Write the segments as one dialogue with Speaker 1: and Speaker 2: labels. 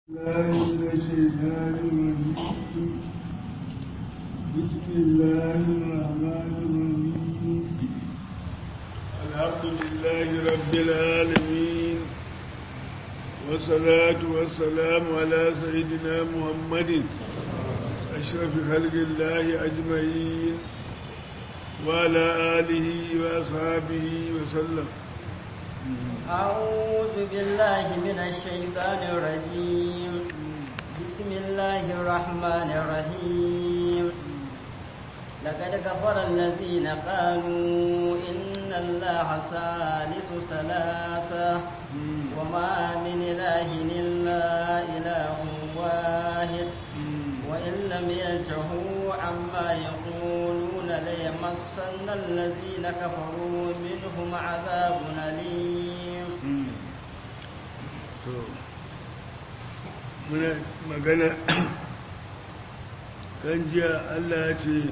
Speaker 1: الله من الشيطان الرجيم بسم الله الرحمن الرحيم الحمد لله رب العالمين والصلاة والسلام على سيدنا محمد أشرف خلق الله أجمعين وعلى آله وأصحابه وسلم
Speaker 2: أعوذ بالله من الشيطان الرجيم بسم الله الرحمن الرحيم لقد كفر الذين قالوا إن الله ثالث ثلاثة وما من إله إلا إله واحد وإن لم ينتهوا عما يقولون ليمسن الذين كفروا منهم عذاب أليم
Speaker 1: muna magana kan jiya Allah ya ce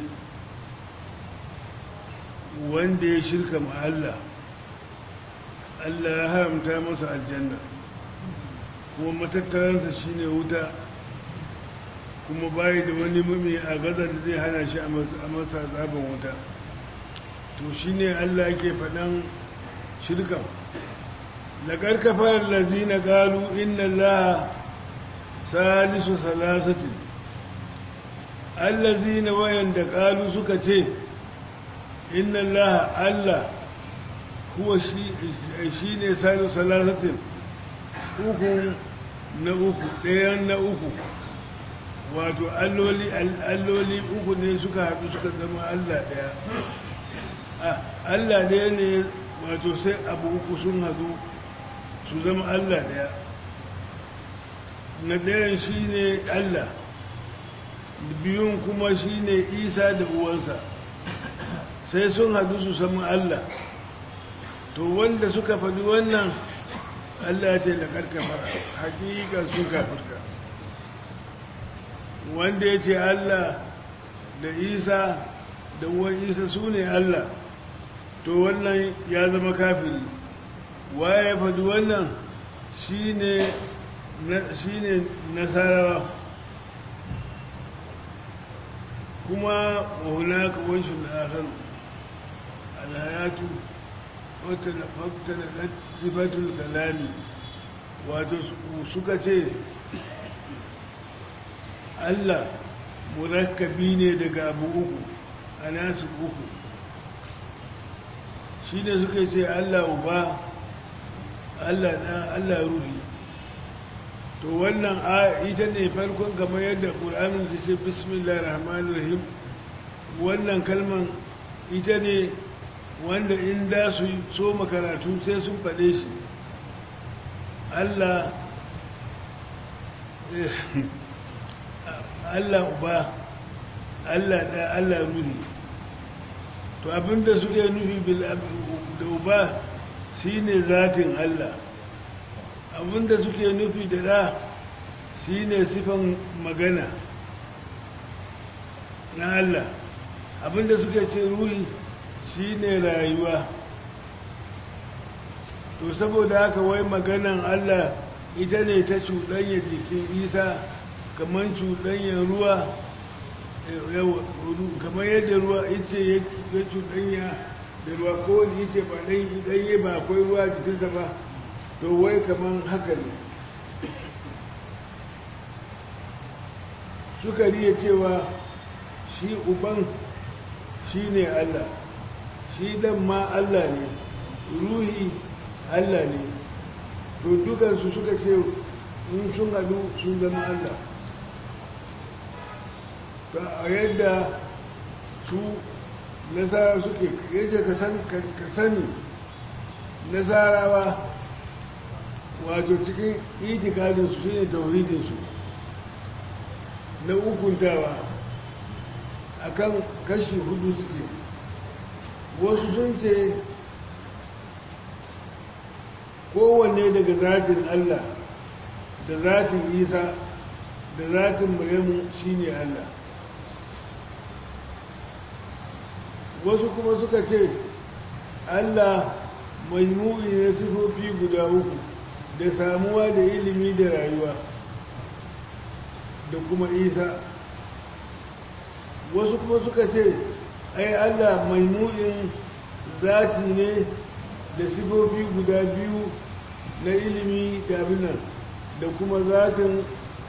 Speaker 1: wanda ya shirka ma Allah Allah ya haramta masa aljanna kuma matattaransa shine wuta kuma bayi da wani mumi a gaza da zai hana shi a masa zaben wuta to shine Allah ke faɗan shirkan laƙar kafar lazina galu inna Allah salisu salasati allazina wayanda qalu suka ce inna allaha allah huwa shi shine salisu salasatin uku na uku ɗayan na uku wato alloli alloli uku ne suka haɗu suka zama allah ɗaya allah ɗaya ne wato sai abu uku sun haɗu su zama allah ɗaya na ɗayan shi ne Allah biyun kuma shi ne isa da uwansa sai sun hadu su samu Allah to wanda suka faɗi wannan Allah ce da karkafa hakikan sun kafirka wanda ya ce Allah da isa da uwan isa su ne Allah to wannan ya zama kafiri waye ya faɗi wannan shi ne shi ne nasarawa kuma hunaka wanshin akhar alhayatu wata na fakta da sifatul kalami wato suka ce allah murakkabi ne daga abu uku a nasu uku shi ne suka ce allah uba allah ruhi to wannan ita ne farkon kamar yadda ƙur'anin ta ce bismillah rahman rahim wannan kalman ita ne wanda in da su so makaratu sai sun faɗe shi allah allah uba allah da allah ruhi to abinda suke nufi da uba shine zatin allah abinda suke nufi da da shi ne sifan magana na Allah abinda suke ce ruhi shi ne rayuwa to saboda haka wai maganan Allah ita ne ta cuɗanya jikin isa kamar cuɗanyar ruwa kamar yadda ruwa ice ya cuɗanya da ruwa kowane ice ba ɗanye ba akwai ruwa jikinsa ba to wai kaman haka ne suka riya cewa shi uban shi ne Allah shi dan ma Allah ne ruhi Allah ne to dukansu suka ce in sun haɗu sun zama Allah ta a yadda su nasara suke yace ka sani nasarawa wato cikin itikadinsu shi ne tauhidinsu na ukuntawa a kan kashi hudu suke wasu sun ce kowanne daga zatin Allah da zatin isa da zatin maryamu shi ne Allah wasu kuma suka ce Allah mai mu'i na sifofi guda uku da samuwa da ilimi da rayuwa da kuma isa wasu kuma suka ce ai allah mai mu'in zati ne da sifofi guda biyu na ilimi da abinan da kuma zatin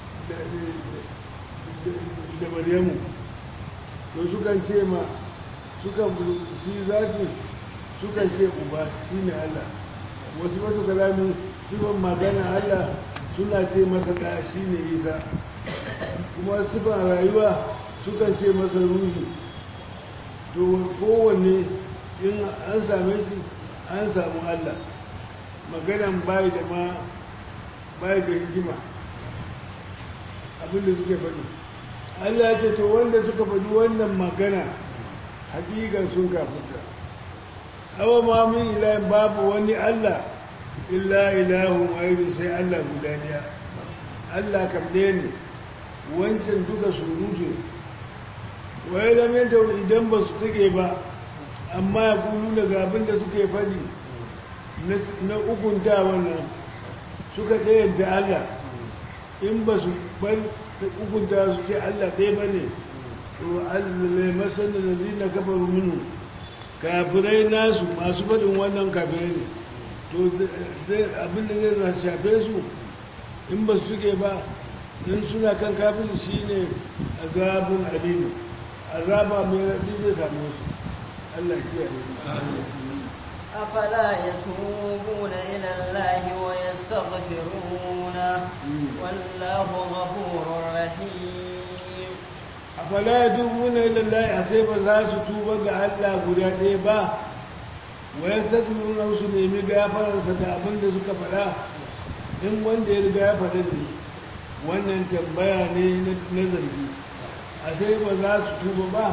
Speaker 1: da maryamu to sukan ce ma sukan shi zatin sukan ce uba shi ne allah wasu wata kalamin sifan magana allah suna ce masa ta shi ne isa kuma sifan rayuwa sukan ce masa ruhi to kowanne in an same shi an samu allah maganan bai da ma bai da hikima abinda suke faɗi allah ya ce to wanda suka faɗi wannan magana hakikan sun kafuta awa ma min ilahin babu wani allah illa ilahun waidu sai allah guda daya allah kam ɗaya ne wancan duka surutu wai lamenta idan ba su take ba amma ya kulu daga abin da suke faɗi na ukunta wannan suka ɗayanta Allah in ba su bar ukunta su ce Allah ɗaya ba ne to Allah masanin da zina kafaru minu kafirai nasu masu faɗin wannan kafirai ne to abin da zai shafe su in ba su suke ba in suna kan kafin shi ne azabun alimu azaba mai raɗi zai samu su Allah kiyaye
Speaker 2: أفلا يتوبون إلى الله ويستغفرونه والله غفور رحيم
Speaker 1: أفلا يتوبون إلى الله أسيب ذا ستوبة الله قد با ويستغفرونه سنيمي غافر ستابن دسك فلا in wanda ya riga ya faɗa ne wannan tambaya ne na zargi a sai ba za su tuba ba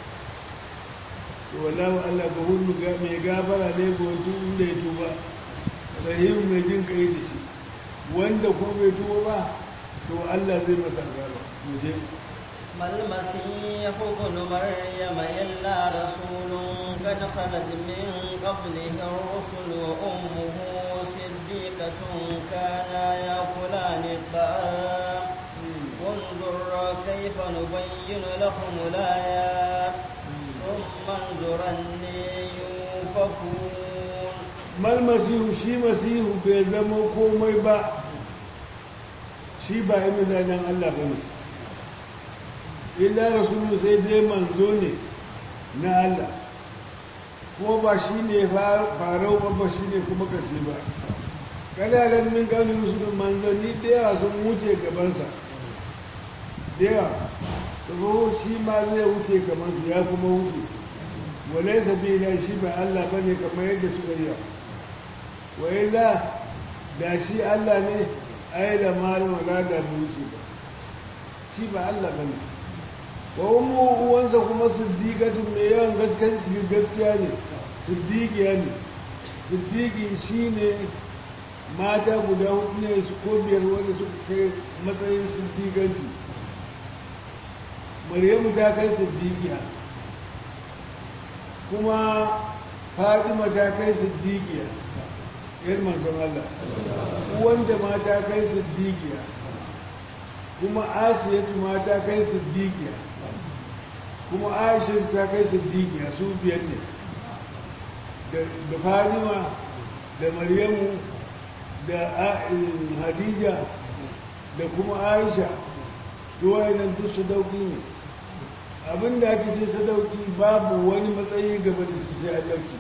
Speaker 1: wallahu Allah ga hullu mai gafara ne ga wasu inda ya tuba rahim mai jin kai da shi wanda ko bai tuba ba to Allah zai masa gaba mu je
Speaker 2: ما المسيح ابن مريم إلا رسول قد خلت من قبله الرسل وأمه صديقة كانا يأكلان الطعام انظر كيف نبين لهم الآيات ثم انظر أني يؤفكون
Speaker 1: mal masihu shi masihu bai zama komai ba shi ba yi mizanen Allah ba ne illa rasulu sai dai manzo ne na Allah kuma ba shi ne farau ba ba shi ne kuma kashe ba kananan min gani su manzanni da yawa sun wuce gabansa da yawa saboda shi ma zai wuce gabansu ya kuma wuce walai sabila shi ba Allah ba ne kamar yadda suka yi wa illa da shi Allah ne ai da malu wala da wuce ba shi ba Allah ba ne wa ummu uwansa kuma siddiqatu mai yawan gaskiya ne siddiqiya ne siddiqi shine mata guda hudu ne su ko biyar wanda suka kai matsayin siddiqanci maryamu ta kai siddiqiya kuma fatima ta kai siddiqiya yar manzon Allah wanda ma ta kai siddiqiya kuma asiyatu ma ta kai siddiqiya kuma aisha ta kai siddiqiya su biyar ne da fatima da maryamu da hadija da kuma aisha duwayenan duk su dauki ne abinda ake ce sadauki babu wani matsayi gaba da su sai annabci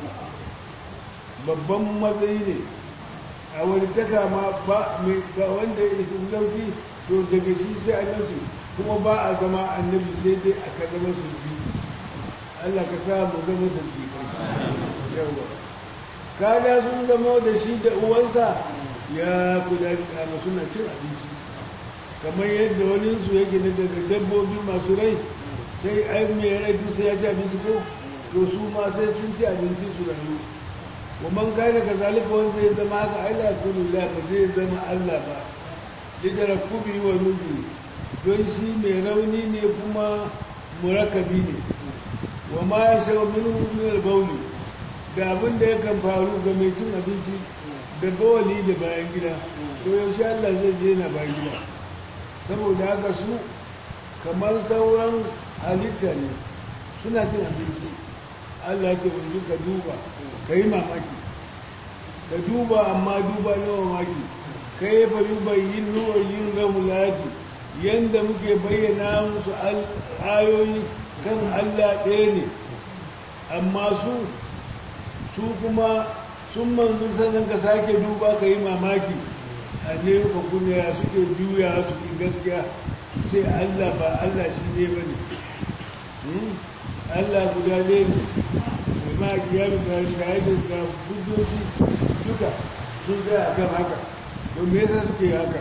Speaker 1: babban matsayi ne a wani taka ma ba mai ga wanda ya isa sadauki to daga shi sai annabci kuma ba a zama annabi sai dai aka zama sulfi Allah ka sa mu zama sulfi yawa kada sun zama da shi da uwansa ya kula da suna cin abinci kamar yadda wani su yake na daga dabbobi masu rai sai ai mai rai duk sai ya ci abinci ko to su ma sai sun ci abinci su rayu wa man kana ka zalika wanda zai zama haka ai la kullu la ba zai zama Allah ba lidara kubi wa nubi don shi mai rauni ne kuma murakabi ne wa ma ya shawo minhu min al-bawli da abin da yakan faru ga mai cin abinci da bawali da bayan gida to yaushe Allah zai je na bayan gida saboda haka su kamar sauran halitta ne suna cin abinci Allah ce wani ka duba ka yi mamaki ka duba amma duba na mamaki ka yi fa duba yin nuwa yin ramulati yadda muke bayyana musu ayoyi kan Allah ɗaya ne amma su su kuma sun manzu sannan ka sake duba ka yi mamaki a ne ka kuna ya suke juya su ki gaskiya sai Allah ba Allah shi ne ba ne Allah guda ne ne mai ma kiyar da shahidin da hujjoji duka sun zai a kan haka don me yasa suke haka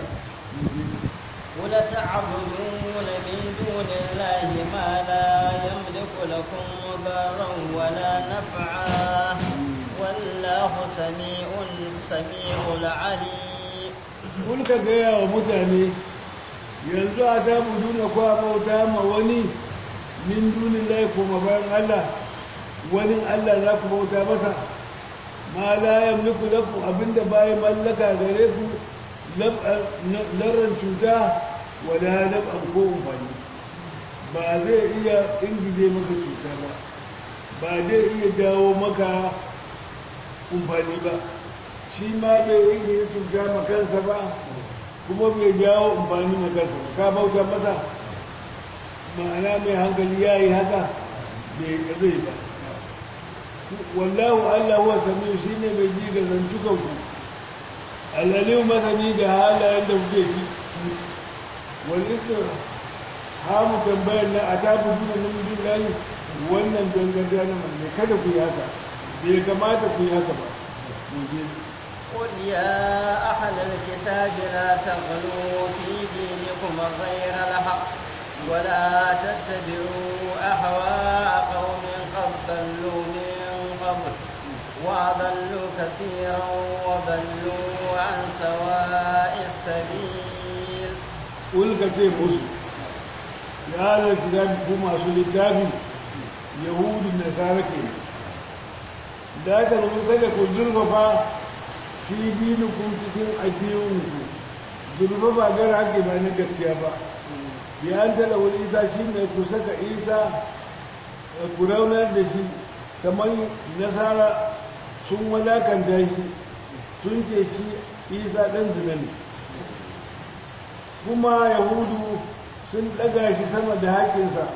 Speaker 2: ولتعبدون من دون الله ما لا يملك لكم ضرا ولا نفعا والله سميع سميع العليم
Speaker 1: kun ka gaya wa mutane yanzu a ta budu na kwa bauta ma wani min dunin lai kuma bayan Allah wani Allah za ku bauta masa ma la yamliku lakum abinda baya mallaka gare ku larran cuta wala nab'an ko umfani ba zai iya ingije maka cuta ba ba zai iya jawo maka umfani ba shi ma bai ingije cuta ma kansa ba kuma bai jawo umfani ma kansa ba ka bauta masa ma'ana mai hankali ya yi haka bai zai ba wallahu allah huwa sami shi ne mai ji ga zantukanku alaliyu masani da halayen da kuke ji walisir hamu tambayar na a tafi duna namijin layi wannan danganta na mai kada ku yi haka bai kamata ku yi haka ba
Speaker 2: قل يا أهل الكتاب لا تغلوا في دينكم غير الحق ولا تتبعوا أهواء قوم قد ضلوا من قبل وأضلوا كثيرا وضلوا عن سواء السبيل
Speaker 1: قل كتير مسلم يا أهل الكتاب كما أصل الكتاب يهود النصارى كده لا تنظروا كده كل ظلمة في دينكم cikin addininku zulfa ba gara ake ba na gaskiya ba bi an tala wani isa shi ne ku saka isa ku raunar da shi kamar nasara sun wadakanta shi sun ce shi isa ɗan zina ne kuma yahudu sun ɗaga shi sama da haƙinsa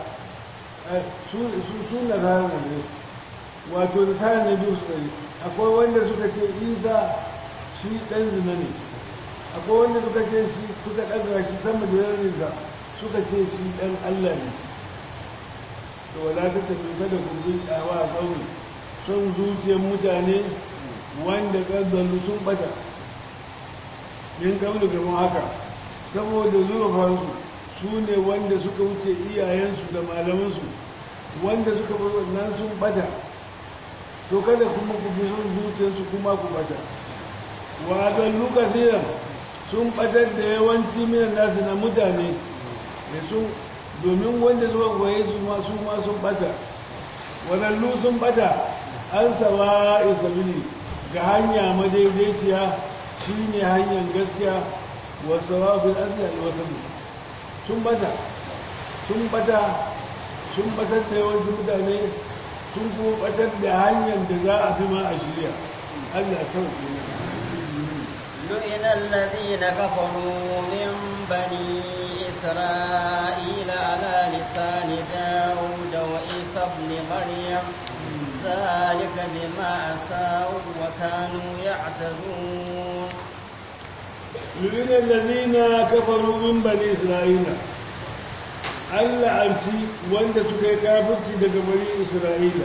Speaker 1: su nasara ne wato nasara ne biyu su akwai wanda suka ce isa shi ɗan zina ne akwai wanda suka ce shi suka ɗaga shi sama da yarinsa suka ce shi ɗan Allah ne to wala ta tafi kada ku bi tsawa a ƙauye son zuciyar mutane wanda ƙaddallu sun ɓata yin ƙauye gaban haka saboda zurfansu su ne wanda suka wuce iyayensu da malamansu wanda suka bar wannan sun ɓata to kada kuma ku bi son zuciyarsu kuma ku ɓata wa dallu kasiran sun ɓatar da yawanci minan nasu na mutane da sun domin wanda zuwa goye su ma su ma sun bata wadannu sun bata an sawa isabili ga hanya madaidaiciya shi ne hanyar gaskiya wasu rafin asiyar wasu sun bata sun bata sun batar da yawancin mutane sun kuma batar da hanyar da za a fi ma a shirya allah sauƙi ne
Speaker 2: لئن الذين كفروا من بني إسرائيل على لسان داود وعيسى ابن مريم ذلك بما عصوا وكانوا يعتدون
Speaker 1: لئن الذين كفروا من بني إسرائيل Allah an ci wanda suka yi kafirci daga bari Isra'ila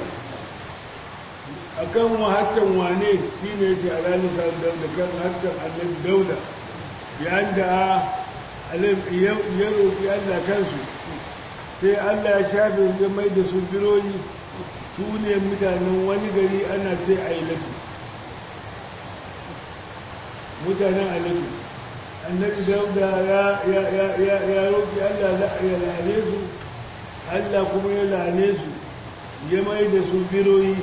Speaker 1: akan wahattan wane shi ne ce alalisa dauda kan hattan annabi dauda yayin da ya roƙi allah kansu sai allah ya shafe ya mai da su bironi su ne mutanen wani gari ana sai a ilatu mutanen alatu annabi dauda ya roƙi allah ya lane su allah kuma ya lane su ya mai da su biroyi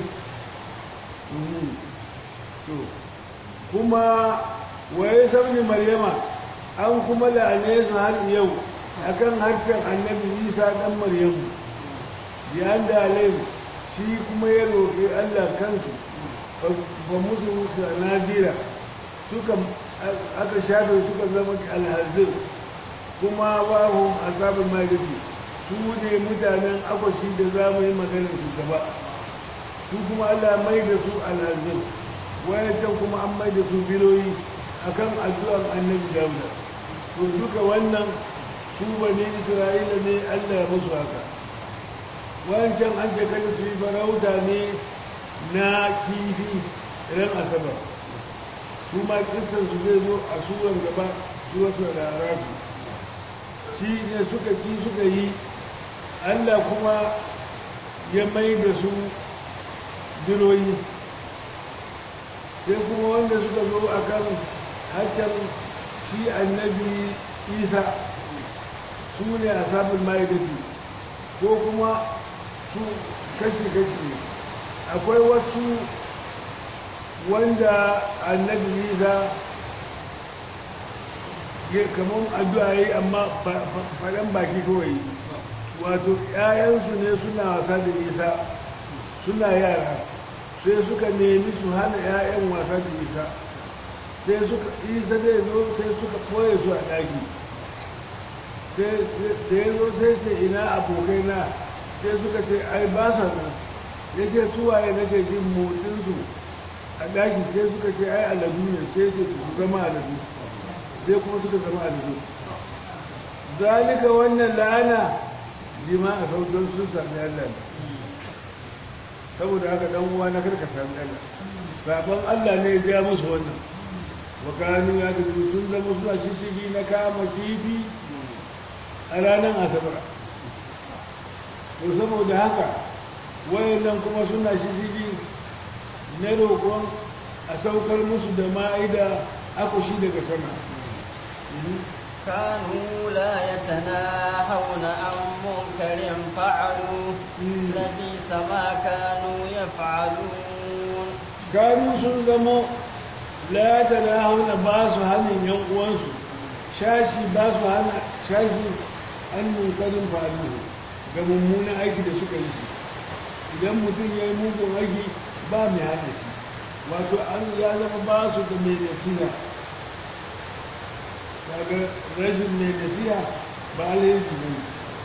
Speaker 1: kuma waye sabni maryama an kuma la'ane su har yau akan harshen annabi isa dan maryamu yayin da alayhi shi kuma ya roƙi allah kansu ba musu nadira suka aka shafe suka zama alhazir kuma bahu asabin maliki su ne mutanen akwashi da za mu yi maganar su gaba su kuma allah mai da su alhazir wayancan kuma an mai da su biroyi akan addu'ar annabi dauda to duka wannan su bane isra'ila ne allah ya musu haka wancan an ce kada su yi farauta ne na kifi ran asabar su ma kisan su zai zo a suran gaba su wasu rarrafi shi ne suka ki suka yi allah kuma ya mai da su biroyi sai kuma wanda suka zo a kan harshen shi annabi isa su ne a sabon ma'aikati ko kuma su kashi-kashi ne akwai wasu wanda annabi isa ya kamar addu'a yi amma faɗan baki kawai wato ‘ya'yansu ne suna wasa da isa suna yara sai suka nemi su hana ‘ya'yan wasa da isa sai suka isa zai zo sai suka ɓoye su a ɗaki da ya zo sai ce ina abokai na sai suka ce ai ba sa nan ya ce suwaye nake jin motsinsu a ɗaki sai suka ce ai aladu ne sai ce su zama aladu sai kuma suka zama aladu zalika wannan la'ana jima a sauton sun sami Allah saboda haka dan uwa na karka sami Allah sabon Allah ne ya ja musu wannan wakanu ya ga sun zama suna shishigi na kama kifi a ranar asabar to saboda haka wayannan kuma suna shishigi na roƙon a saukar musu da ma'ida akushi daga sama
Speaker 2: كانوا لا يتناهون عن منكر فعلوا لبئس ما كانوا يفعلون
Speaker 1: كانوا sun zamo la tanahuna ba su hannun yan uwansu shashi ba su hana shashi an munkarin faru ga mummunan aiki da suka yi idan mutum ya yi mugun aiki ba mai hana shi wato an ya zama ba su da mai nasiha daga rashin mai nasiha ba alheri ne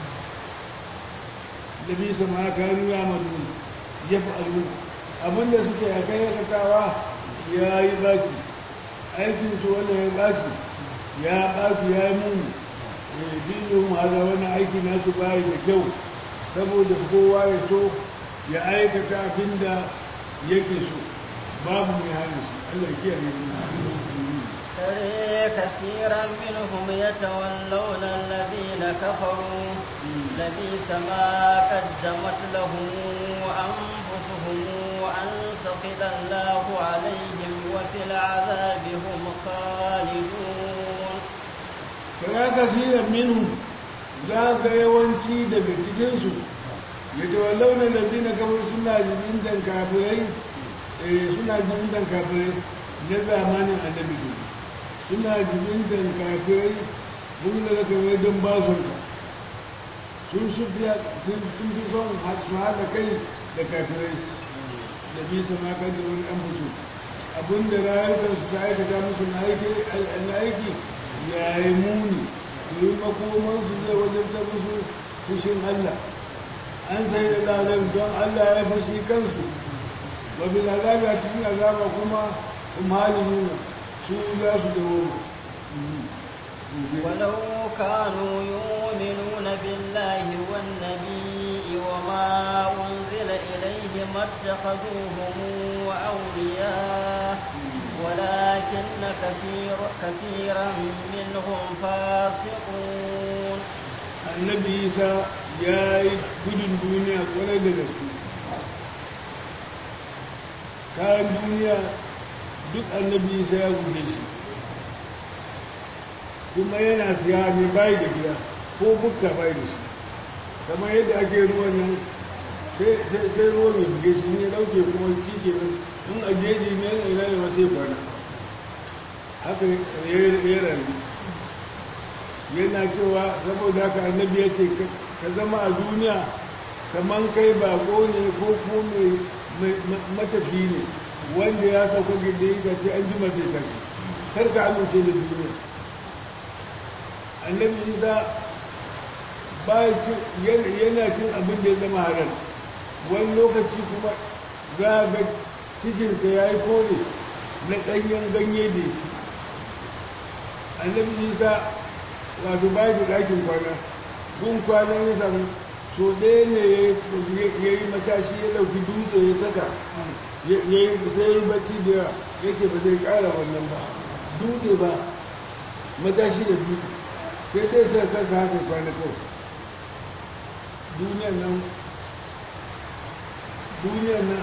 Speaker 1: da bisa ma kanu ya madu ya fi alu abinda suke a kai yakatawa ya yi baki aikinsu wanda ya baki ya baki ya yi muni dinin haza wani aiki nasu bayi da kyau saboda kowa ya so ya aikata abin da yake so babu mai hana shi Allah kiyaye
Speaker 2: ترى كثيرا منهم يتولون الذين كفروا لبئس ما قدمت لهم أنفسهم وأن سخط الله عليهم وفي العذاب هم خالدون
Speaker 1: tara kasiran minhum za ka yawanci daga cikinsu ya tawallau na lazina kamar suna jibintan kafirai suna jibintan kafirai na zamanin annabi ne suna jibintan kafirai mun da kamar don ba su sun su fiya sun fi son su haɗa kai da kafirai da bisa ma kan da wani an fito abinda rayukansu ta aikata musu na aiki ya yi muni domin makomansu zai wajen ta musu fushin Allah an sai da lalai don Allah ya fushi kansu wabi azabi a cikin azaba kuma umhali nuna su za su dawo
Speaker 2: ولو كانوا يؤمنون بالله والنبي وما أنزل إليه ما اتخذوهم أولياء ولكن كثير كثيرا منهم فاسقون
Speaker 1: annabi isa ya yi gudun duniya kwarai da gaske kayan duniya duk annabi isa ya guje shi kuma yana siya ne bayi da gida ko bukka bayi da shi kamar yadda ake ruwan nan sai ruwan ya buge shi ne dauke kuma shi ke nan in a jeji ne yana ina ne sai kwana haka ya rayu yana cewa saboda haka annabi ya ce ka zama a duniya kamar kai bako ne ko ko mai matafi ne wanda ya sauka gida ya ce an jima zai tafi kar ka amince da duniya annabi isa yana cin abin da ya zama haram wani lokaci kuma za a ga cikinsa ya yi kore na ɗanyen ganye da ya ci annabi isa wato ba da ɗakin kwana gun kwanan ya samu so ɗaya ne ya yi matashi ya ɗauki dutse ya saka ya yi sai yi bacci da yawa yake ba zai ƙara wannan ba dutse ba matashi da dutse sai dai sai kanka haka kwana kawai duniyar nan duniyar nan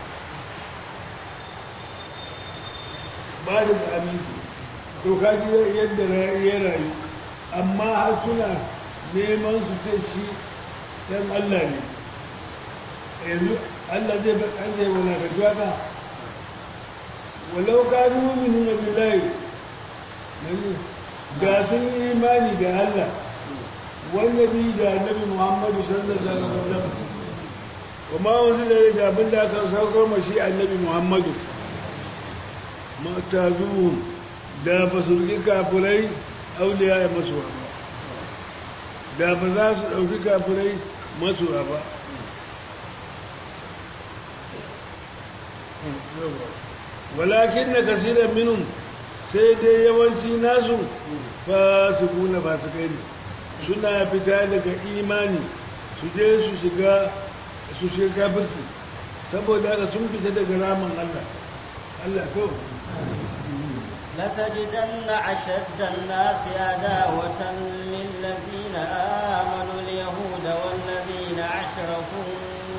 Speaker 1: ba da aminci to kaji yadda ya rayu amma har suna neman su ce shi ɗan Allah ne yanzu Allah zai an zai wala da juwata walau ka muminu na bilayi ga sun yi imani da Allah wannabi da annabi Muhammadu sallallahu alaihi wasallam kuma wasu da abin da aka saukar mashi annabi Muhammadu matazuhum da ba su riƙi kafirai auliya ya masuwa ba da ba za su ɗauki kafirai masuwa ba walakin na kasirar minun sai dai yawanci nasu fasiku na fasikai ne suna fita daga imani su je su shiga su shiga kafirci saboda haka sun fita daga ramin Allah Allah so
Speaker 2: لتجدن أشد الناس عداوة للذين آمنوا اليهود والذين أشركوا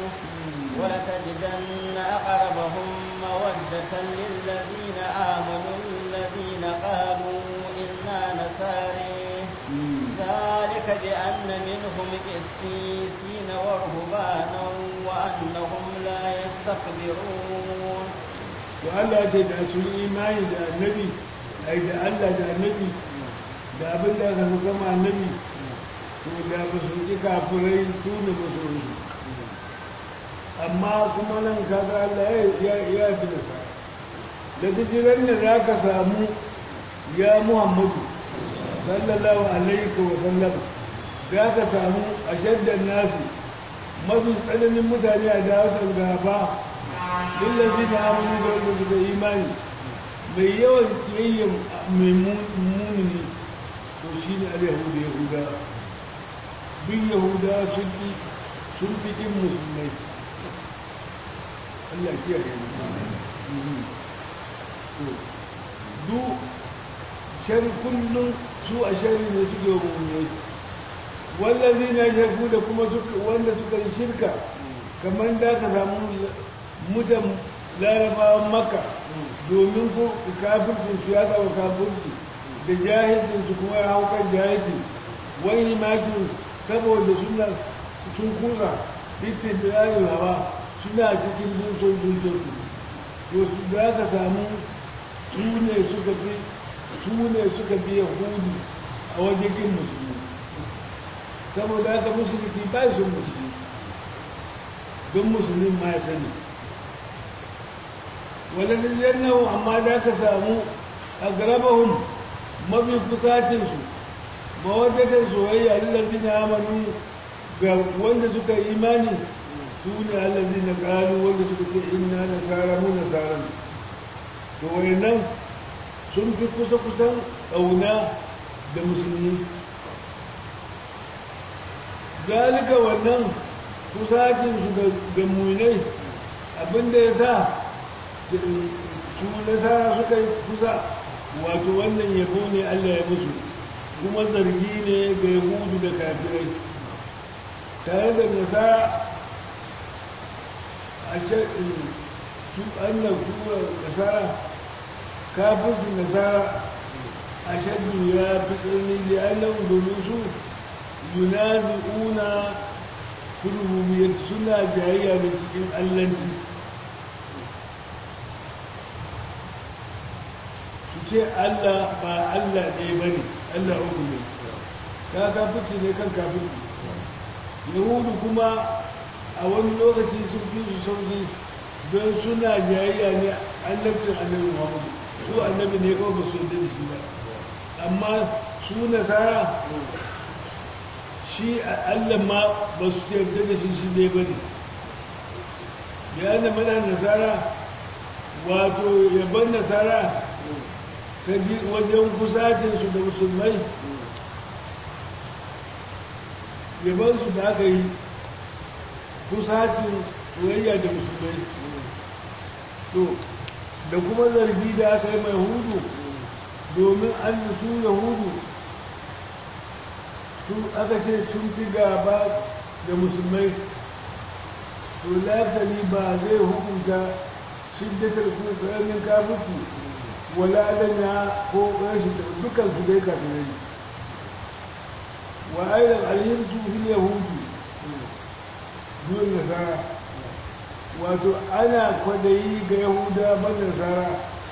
Speaker 2: ولتجدن أقربهم مودة للذين آمنوا الذين قالوا إنا نساري ذلك بأن منهم قسيسين ورهبانا وأنهم لا يستكبرون
Speaker 1: وألا تدعسوا الإيمان دا النبي أي دا الله دا النبي دا أبن دا كما النبي ودا بسوكي كافرين تون بسوكي amma kuma nan kaga Allah ya ya bi da sa da jiran da zaka samu ya Muhammadu sallallahu alaihi wa sallam zaka samu ashaddan nasu mafi tsananin mutane a dawatan gaba lillazi na amini da wanda suka imani mai yawan kiyayyen mai muni to shi ne al-yahudu yahuda bin yahuda sun fi ƙin musulmai Allah kiyaye mu du shar kullum su a shari ne suke mummuni wallazi na shaku da kuma wanda suka yi shirka kamar da ka samu mutan larabawan maka domin ko kafircin su ya tsawo kafirci da jahilcin su kuma ya hau kan jahilci wani makin saboda suna sun kusa fitin da hawa suna cikin dutsen dutsen to su za ka samu su ne suka fi su ne suka fi yahudu a wajen kin musulmi saboda haka musulmi ba su musulmi don musulmin ma ya sani wadanda yannahu amma da ka samu a garabahun mafi kusacinsu mawaddatar soyayya lillazi na amanu ga wanda suka imani su ne allazi na ƙalu wanda suka ce inna nasara mu nasara to wayannan sun fi kusa kusan ƙauna da musulmi zalika wannan kusacinsu ga munai abinda ya sa su nasara suka yi kusa wato wannan yabo ne allah ya musu kuma zargi ne ga yahudu da kafirai tare da nasara a su annan kuma nasara kafin nasara a shaddu ya fi tsirni da annan domin su yunazi'una rububiyyar suna jayayya da cikin allanci su ce allah ba allah ɗaya ba ne allah uku ne ka kafirci ne kan kafirci yahudu kuma a wani lokaci sun fi su sauki don suna jayayya ne annabcin annabi muhammadu su annabi ne kawai ba su yadda da shi ba amma su nasara shi allah ma ba su yarda da shi shi ne ba ne da yana mana nasara wato yaban nasara ta ji wajen kusacinsu da musulmai yabansu da aka yi kusacin soyayya da musulmai to da kuma zargi da aka yi mai hudu domin an su yahudu su aka ce sun fi gaba da musulmai to lafali ba zai hukunta shiddatar kuma tsananin kafuki wala adanya ko rashin da dukkan su dai kafirai wa aidan alhimtu fil yahudi duk nasara wato ana kwadayi ga yahuda ban nasara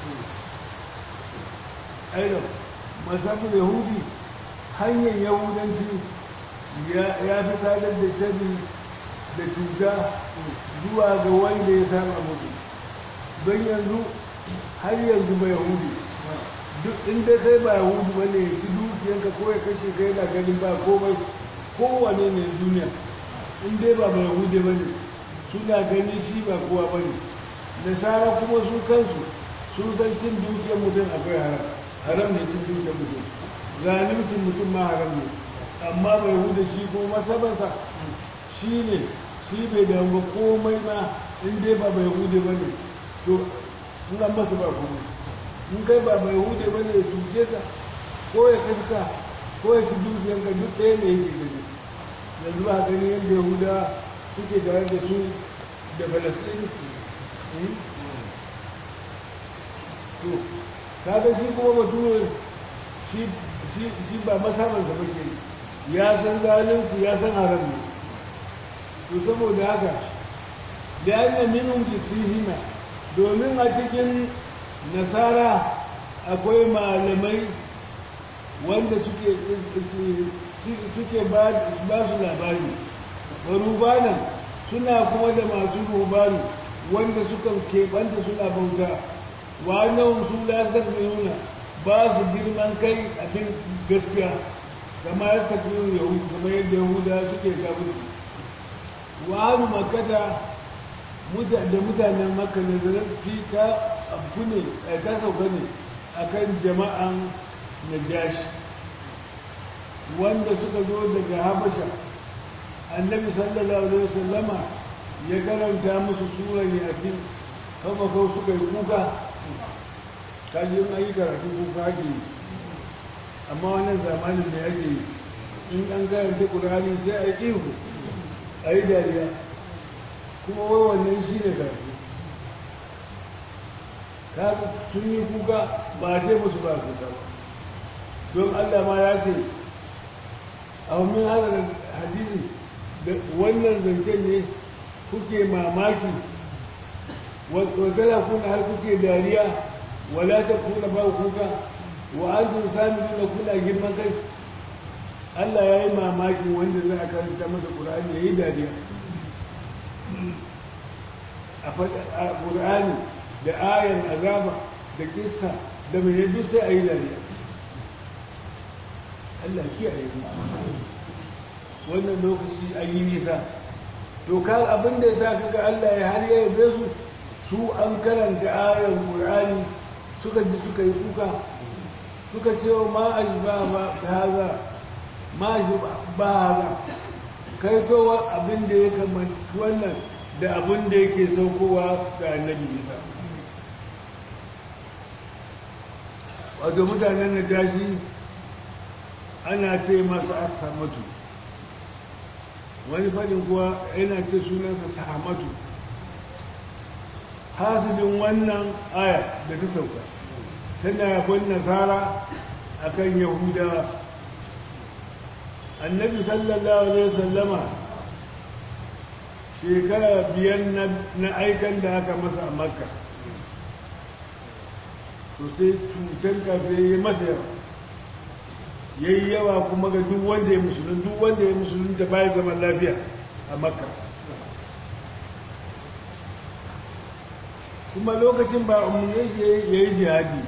Speaker 1: aidan masafin yahudi hanyar yahudanci ya fi sadar da shari da cuta zuwa ga wanda ya saba mutu don yanzu har yanzu ba yahudi duk inda kai ba yahudi ba ne ci dukiyanka ko ya kashe kai na ganin ba komai kowane ne duniya in dai ba ba yahudi ba ne suna ganin shi ba kowa ba ne nasara kuma su kansu sun san cin dukiyar mutum akwai haram haram ne cin dukiyar mutum zalimcin mutum ma haram ne amma bai huda shi ko masabansa shi ne shi bai damu komai ma in dai ba bai hude ba ne to suna masa ba komai in kai ba bai hude ba ne ya cuce ka ko ya kaska ko ya ci dukiyanka duk ɗaya ne yake gani yanzu ba gani yadda yahuda suke tare da su da falastini to kaga shi kuma bature shi ba masamansa ba ke ya san zalunci ya san haram ne to saboda haka da yana minun jisihina domin a cikin nasara akwai malamai wanda suke suke ba su labari rubanan suna kuma da masu rubanu wanda suka keɓanta suna bauta wa nan su lasar nuna ba su girman kai abin gaskiya kama ya tafi yahudu kama yadda yahuda suke kabin wa hannu makata da mutanen makka ne da fi ta abu ne ta sauka ne akan jama'an najashi wanda suka zo daga habasha annabi sallallahu alaihi wasallama ya karanta musu sura yasin kama kau suka yi kuka kaji yin ayi karatu kuka ake yi amma wannan zamanin da yake yi in an karanta ƙurani sai a yi ihu a yi dariya kuma wai wannan shi ne karatu kaga sun yi kuka ba a ce musu ba kuka ba don allah ma ya ce a wani hadarin hadisi da wannan zancen ne kuke mamaki wata kuna har kuke dariya wala ta kuna ba kuka wa an tun sami nuna kuna girman kai Allah ya yi mamakin wanda za a karanta masa ƙur'ani ya yi dariya a ƙur'ani da ayan azaba da kissa da mai yadda sai a yi dariya Allah kiyaye mu wannan lokaci an yi nisa to ka abin da ya sa kaga Allah ya har ya yabe su su an karanta ayan Qur'ani suka ji suka yi kuka suka ce wa ma ajba ba haza ma ajba ba haza kai to abin da ya kamata wannan da abin da yake saukowa ga annabi Isa wato mutanen najashi ana ce masa asamatu wani faɗin kuwa yana ce sunansa sahamatu hasilin wannan aya da ta sauka tana yabon nasara a kan yahudawa annabi sallallahu alaihi wasallama shekara biyar na aikan da aka masa a makka to sai cutar kafin ya masa yawa ya yi yawa kuma ga duk wanda ya musulun duk wanda ya musulun da bayan zaman lafiya a makka kuma lokacin ba umarni ya yi jihadi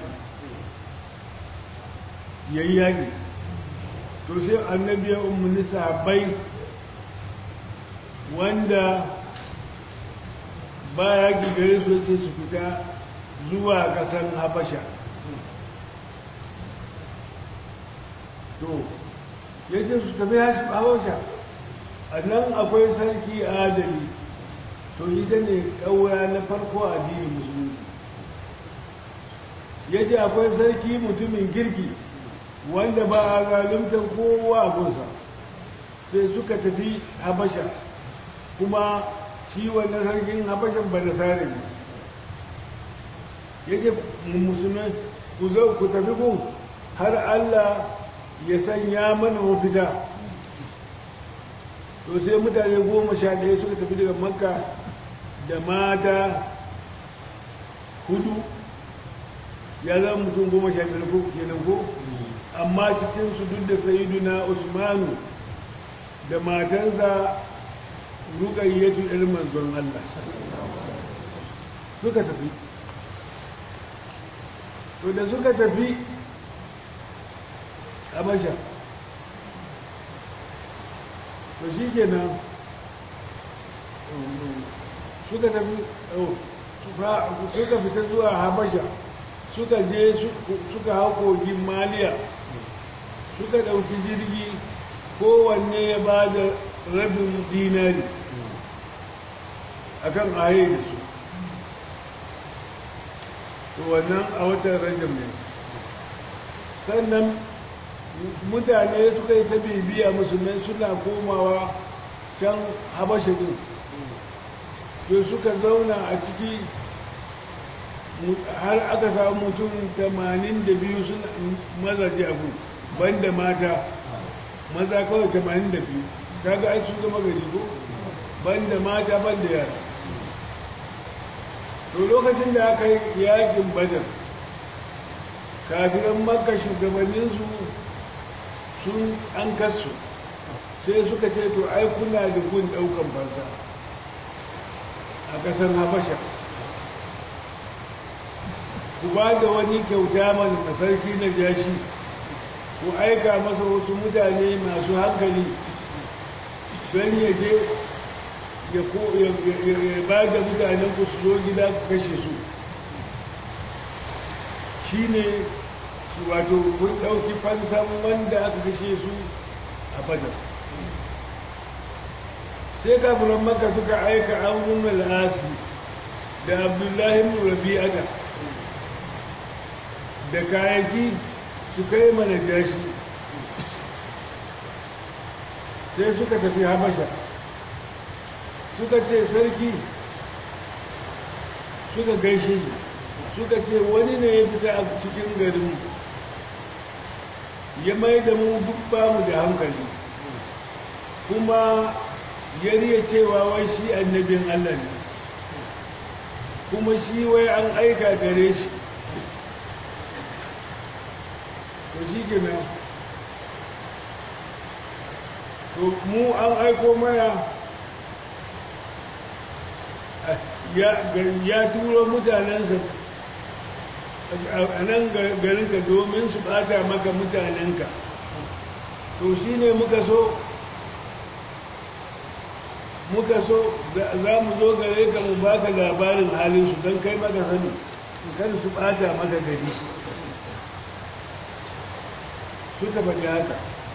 Speaker 1: ya yi yaƙi to sai annabi ya umarni sahabbai wanda ba yaƙi gare su ce su fita zuwa ƙasar habasha to ya ce su tafi habasha a nan akwai sarki adali to ita ne ƙaura na farko a addinin musulunci ya ce akwai sarki mutumin kirki wanda ba a zaluntar kowa a gunsa sai suka tafi habasha kuma shi wannan sarkin habashan ba da sare ne ya ce musulmai ku zo ku tafi gun har allah ya sanya mana mafita to sai mutane goma sha ɗaya suka tafi daga makka da mata hudu ya zama mutum goma sha biyar ko kenan ko amma cikinsu duk da sayiduna usmanu da matansa ruƙayyatu ɗan manzon Allah suka tafi to da suka tafi habasha to shi kenan suka tafi suka fita zuwa habasha suka je suka hau kogin maliya suka ɗauki jirgi kowanne ya ba da rabin dinari akan aye da su to wannan a watan rajab ne sannan mutane suka yi ta bibiya musulmai suna komawa can habasha din to suka zauna a ciki har aka samu mutum 82 suna mazaje abu banda mata maza kawai 82 kaga ai sun zama gari ko banda mata banda yara to lokacin da aka yi yakin badar kafiran makka shugabanninsu sun an kasu sai suka ce to ai kuna da gun daukan fansa a kasar habasha ku ba da wani kyauta mana na sarki na jashi ku aika masa wasu mutane masu hankali don ya je ya ba da mutanen ku su zo gida ku kashe su shi ne wato kun ɗauki fansan wanda aka kashe su a badar sai kafiran maka suka aika amurin al'asi da abdullahi rabi'ata da kayaki su kai mana jashi sai suka tafi habasha suka ce sarki suka gaishe shi suka ce wani ne ya fita a cikin garin ya mai da mu duk bamu da hankali kuma ya riya cewa wai shi annabin Allah ne kuma shi wai an aika gare shi to shi kenan to mu an aiko mana ya turo mutanensa a nan garinka domin su bata maka mutanenka to shi ne muka so muka so za mu zo gare ka mu baka labarin halinsu don kai maka sani kan su bata maka gari suka faɗi haka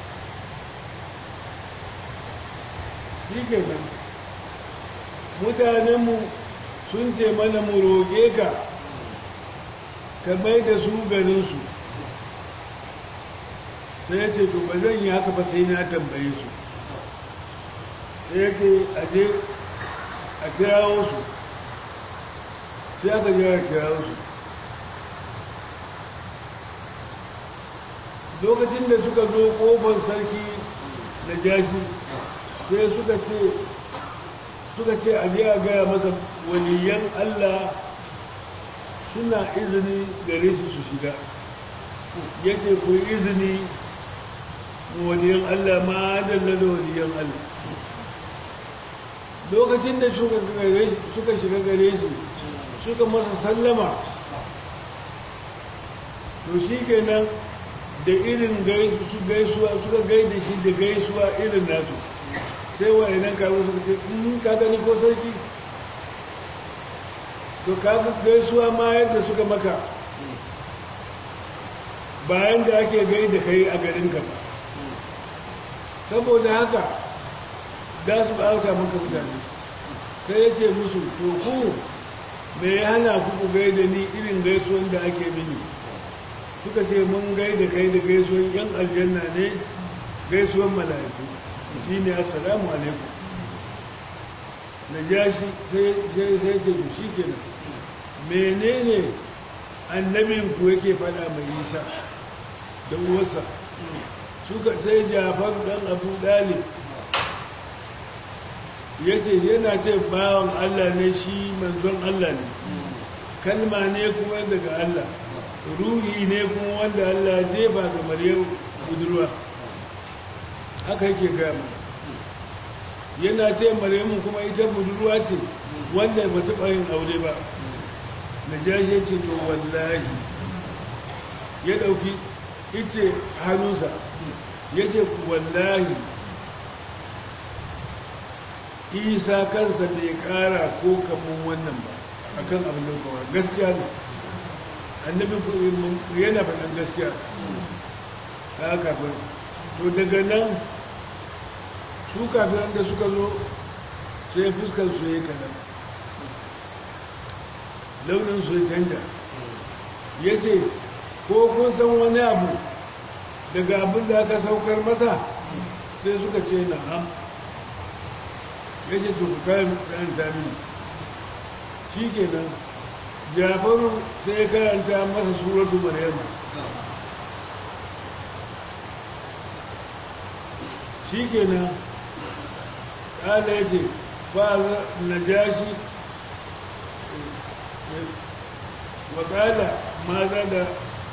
Speaker 1: shi ke nan mutanenmu sun ce mana mu roƙe ka ka mai da su garinsu sai ya ce to ba zan yi haka ba sai na tambaye su sai ya ce a je a kirawo su sai aka je a kirawo su lokacin da suka zo kofar sarki na jashi sai suka ce suka ce a je a gaya masa waliyan Allah suna izini gare su su shiga ya ce ku izini waliyan Allah ma dalla da waliyan Allah lokacin da suka shiga gare shi suka masa sallama to shi kenan da irin gaisuwa suka gaida shi da gaisuwa irin nasu sai wa'inan kawo suka ce in ka gani ko sarki to ka gaisuwa ma yadda suka maka bayan da ake gaida kai a garinka ba saboda haka za su ɓata maka mutane sai ya ce musu to ku me ya hana ku ku gaida ni irin gaisuwan da ake mini suka ce mun gaida kai da gaisuwan yan aljanna ne gaisuwan mala'iku shi ne assalamu alaikum na ja shi sai sai ce ku shi kenan menene annabin ku yake fada mai isa da uwarsa suka sai jafar dan abu dalib ya ce yana ce bawan allah ne shi manzon allah ne kalma ne kuma daga allah ruhi ne kuma wanda allah jefa ga maryam budurwa haka yake gama yana ce maryamu kuma ita budurwa ce wanda ba taɓa yin aure ba na jashe ce to wallahi ya ɗauki ice hannunsa ya ce wallahi isa kansa bai ƙara ko kamun wannan ba a kan abin da kowa gaskiya ne annabi yana faɗin gaskiya ta kafin to daga nan su kafiran da suka zo sai fuskar su ya kanan launin su ya canja ya ce ko kun san wani abu daga abin da aka saukar masa sai suka ce na ham ya ce to kayan karanta mini shi kenan jafaru sai ya karanta masa suratu maryama shi kenan ƙala ya ce ba na jashi wa ƙala maza da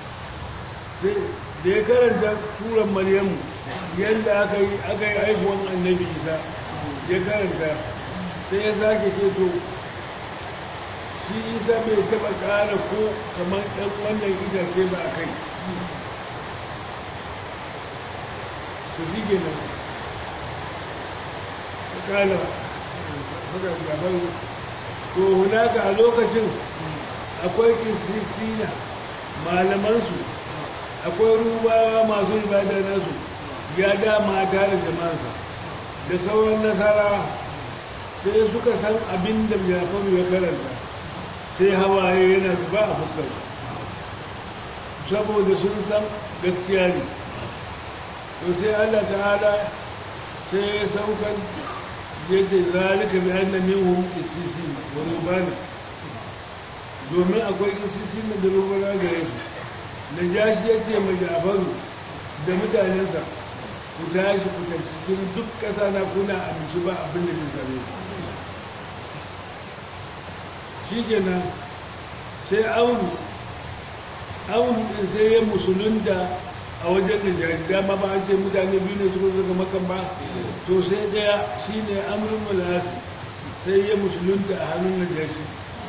Speaker 1: da ya karanta turan maryamu yadda aka yi aka yi haihuwan annabi isa ya karanta sai ya sake ce to shi isa bai taba ƙara ko kamar ɗan wannan itace ba a kai su shi ke nan ƙala haka gaban to hunaka a lokacin akwai kisisina malamansu akwai rubawa masu ibada nasu ya dama tare da mansa da sauran nasara sai suka san abin da jafaru ya karanta sai hawaye yana zuba a fuskar saboda sun san gaskiya ne to sai allah ta'ala sai ya saukan ya ce zalika bi anna minhum qisisi wa rubana domin akwai qisisi da rubana gare su najashi ya ce mai jafaru da mutanensa ku tashi ku tashi cikin duk ƙasa na kuna abinci ba abin da zai same shi kenan sai aunu aunu ɗin sai ya musulunta a wajen da jari dama ba an ce mutane biyu ne suka zaka makan ba to sai ɗaya shi ne amurin mulasi sai ya musulunta a hannun najashi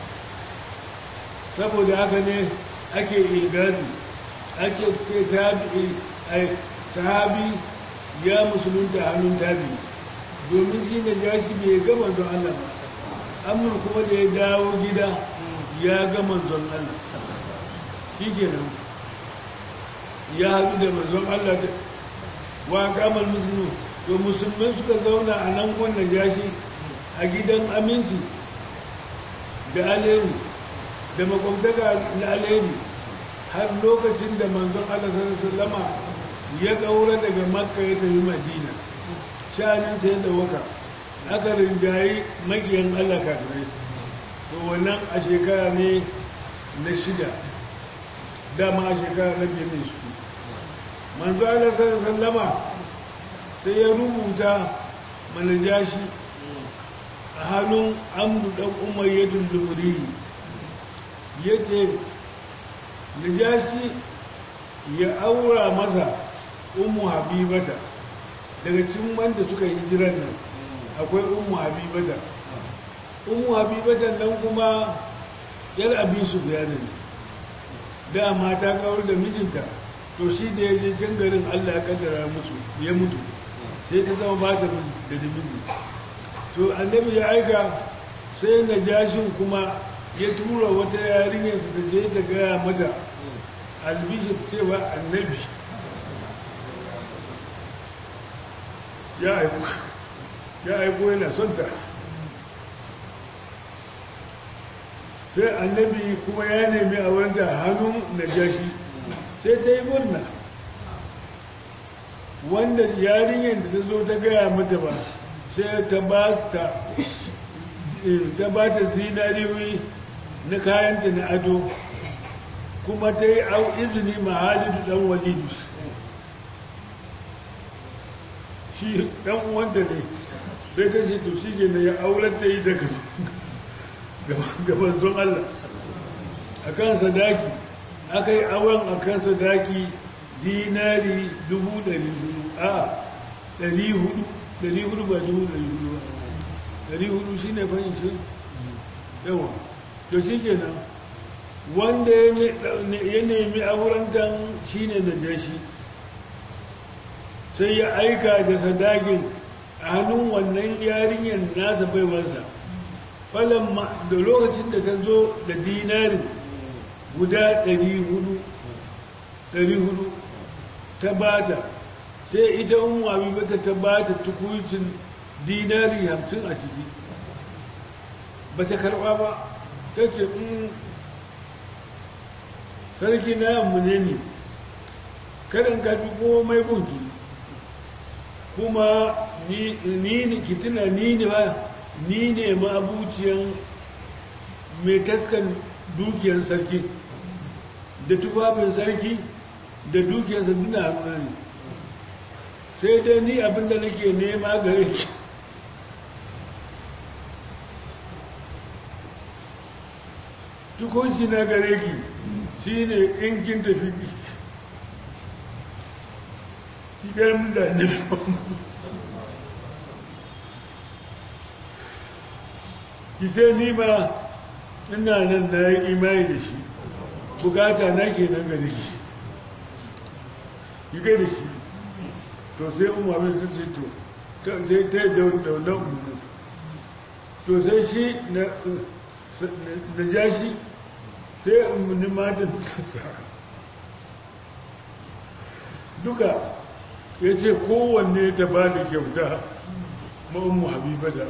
Speaker 1: saboda haka ne ake ilgadi ake ce tabi'i ai sahabi ya musulunta hannun tabi domin shi ne ya shi bai gama don Allah ba amur kuma da ya dawo gida ya gama don Allah shi kenan ya haɗu da manzon Allah da wa kamar musulmi to musulmai suka zauna a nan wannan yashi a gidan aminci da alheri da makwabtaka na alheri har lokacin da manzon Allah sallama ya ƙaura daga makka ya tafi madina sha'anin sai da waka aka rinjayi makiyan Allah kafirai to wannan a shekara ne na shida dama a shekara na biyar ne su manzo Allah sallama sai ya rubuta manajashi a hannun amru dan umayyatul lumuri yace najashi ya aura masa ummu habibata daga cikin wanda suka yi hijiran nan akwai ummu habibata ummu habibata nan kuma yar abin su ne dama ta kawar da mijinta to shi da ya je can garin allah ya kaddara musu ya mutu sai ta zama ba ta da miji to annabi ya aika sai na jashin kuma ya tura wata yarinyarsa ta je ta gaya mata albishir cewa annabi ya aiko ya aiko yana son ta sai annabi kuma ya nemi a wanda hannun najashi sai ta yi murna wanda yarinyar da ta zo ta gaya mata ba sai ta ba ta ta ba ta zinariyoyi na kayanta na ado kuma ta yi au izini mahalidu dan walidu shi dan uwanta ne sai ta ce to shi ke ya aular ta yi daga gaban don Allah a kan sadaki aka yi awon a kan sadaki dinari dubu ɗari hudu a ɗari hudu ɗari hudu ba dubu ɗari hudu ba ɗari hudu shi ne fahimci yawa to shi kenan wanda ya nemi aurentan shi ne da jashi sai ya aika da sadakin a hannun wannan yarinyar nasa baiwarsa falon da lokacin da ta zo da dinarin guda 400 ta bata sai ita umma bata ta bata tukucin dinari 50 a ciki ba ta karba ba ta ce sarki na yammu ne ne karin kafi komai gunki kuma ni ne kitina ni ne ba ni ne ma'abuciyan mai taskan dukiyar sarki da tufafin sarki da dukiyar sarki na hannuna ne sai dai ni abinda nake nema gare ki tukunci na gare ki shi ne in kin tafi shigar mutane ki sai ni ma ina nan na yi imani da shi bukata na ke nan gare shi yi ga da shi to sai umaru su ce to sai ta yi daunar umaru to sai shi na ja shi sai umarni matan duka ya ce kowanne ta ba da kyauta ma'ammu habiba da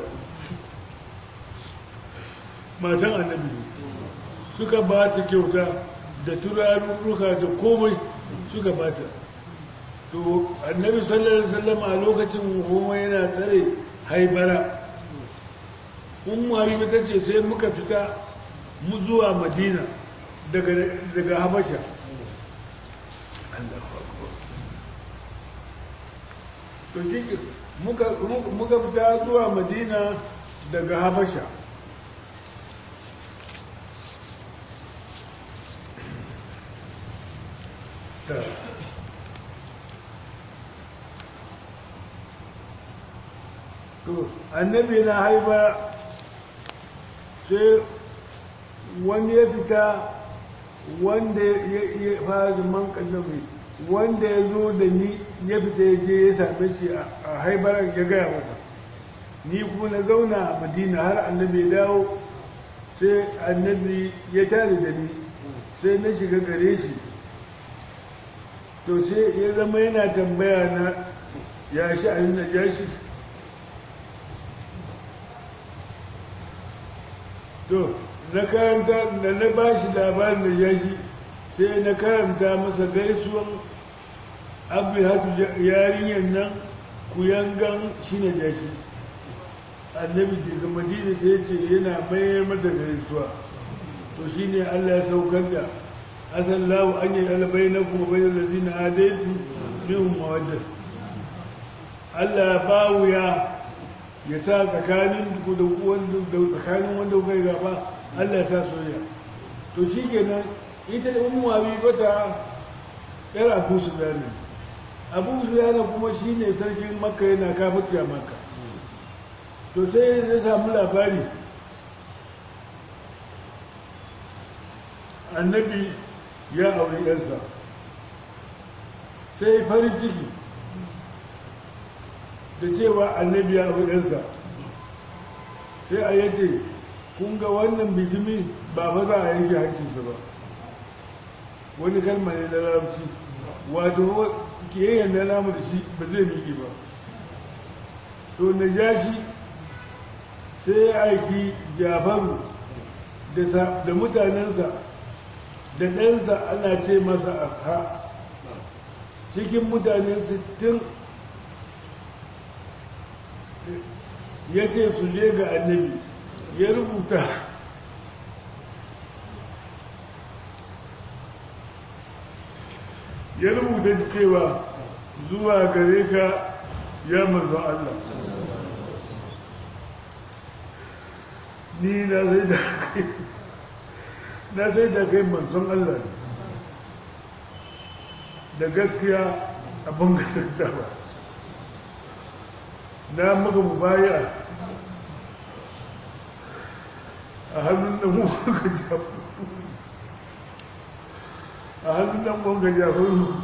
Speaker 1: matan annabi suka ba ta kyauta da turarurruka da komai suka ba ta to annabi sallallahu alaihi wasallam a lokacin goma yana tsare haibara ummu habiba ta ce sai muka fita mu zuwa madina daga habasha to shi muka fita zuwa madina daga habasha to annabi na haiba sai wani ya fita wanda ya fara zaman kallabi wanda ya zo da ni ya fita ya je ya same shi a haibar ya gaya masa ni kuma na zauna a madina har annabi ya dawo sai annabi ya tare da ni sai na shiga gare shi to sai ya zama yana tambaya na ya shi a na ya shi to na karanta da na ba shi labarin da ya shi sai na karanta masa gaisuwan abu hatu yarinyar nan kuyangan shi na jashi annabi daga madina sai ce yana mayar mata gaisuwa to shi ne allah ya saukar da asan lawo an yi alabai na kuma bai da zina adaitu bihun mawadda allah ba wuya ya sa tsakanin tsakanin wanda kai gaba allah ya sa soya to shi kenan ita da umu abi bata yar abu su gani abu suyana kuma shi ne sarkin makka yana kafirci a makka to sai ya samu labari annabi ya auri yansa sai farin ciki da cewa annabi ya auri yansa sai a yace kun ga wannan bitimi ba ba za a yanke hancinsa ba wani kalma ne na larabci wato kiyayen na namu da shi ba zai miƙe ba to na ja shi sai ya aiki jafaru da mutanensa da ɗansa ana ce masa asha cikin mutane sittin ya ce su je ga annabi ya rubuta ya rubuta cewa zuwa gare ka ya manzo Allah ni na sai da kai na sai da kai manzon Allah ne da gaskiya abin gasanta ba na maka mubaya a hannun da mu ka jafu a hannun nan wanga jafaru